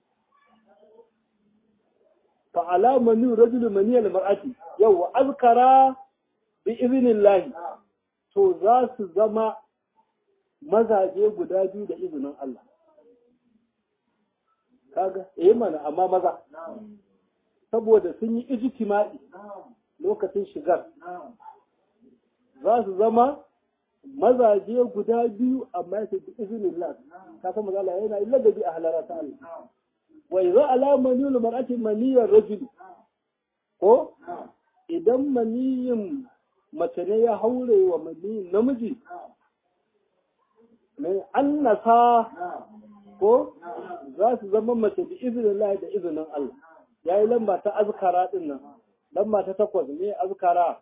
fa ala mani rajulu maniyal mar'ati yau azkara bi iznillahi to za su zama mazaje guda biyu da izinin Allah. Kaga, eh mana amma maza. Saboda sun yi ijtima'i lokacin shigar. Za su zama mazaje guda biyu amma ya bi izinin Allah. Ka san maza Allah yana illa da bi a halara ta Allah. Wa idza alama niyul mar'ati maniyar rajul. Ko idan maniyin mace ne ya haure wa maniyin namiji mai annasa ko za su zama mace da izinin Allah da izinin Allah ya yi lamba ta azkara din nan lamba ta takwas ne azkara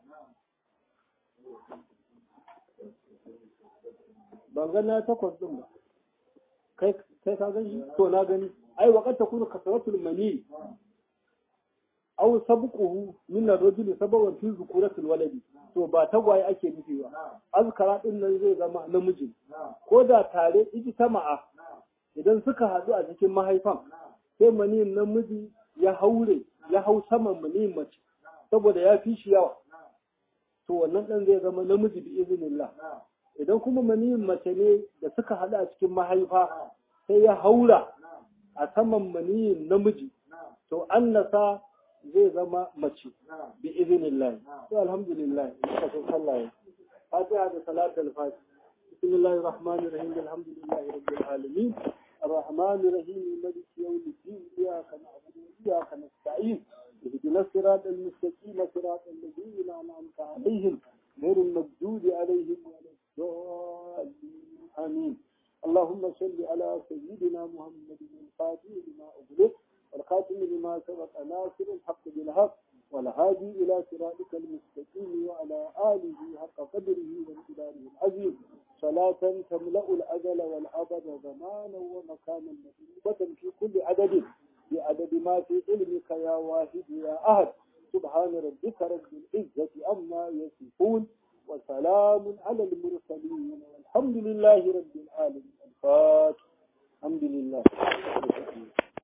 ban ga na takwas din ba kai kai ka gani to na gani ai wa qad takunu kasratul mani aw sabquhu min ar-rajuli sabawan fi zukuratil waladi to ba tagwaye ake nufi ba azkara din nan zai zama namiji ko da tare ijtama'a idan suka haɗu a cikin mahaifan sai maniyin namiji ya haure ya hau saman maniyin mace saboda ya fi shi yawa to wannan ɗan zai zama namiji bi izinillah idan kuma maniyin mace ne da suka haɗu a cikin mahaifa sai ya haura a saman maniyin namiji to annasa zai zama mace bi izinillah to alhamdulillah muka so sallah fatiha da salatul fatiha bismillahir rahmanir rahim alhamdulillahi rabbil alamin الرحمن الرحيم مالك يوم الدين إياك نعبد وإياك نستعين اهدنا الصراط المستقيم صراط الذين أنعمت عليهم غير المغضوب عليهم ولا الضالين آمين اللهم صل على سيدنا محمد الفاتح لما أغلق والخاتم لما سبق ناصر الحق بالحق والهادي إلى صراطك المستقيم وعلى آله حق قدره وامتداره العظيم صلاة تملأ الأجل والأبد زمانا ومكانا مطلوبة في كل عدد بعدد ما في علمك يا واحد يا أحد سبحان ربك رب العزة عما يصفون وسلام على المرسلين والحمد لله رب العالمين الفاتح الحمد لله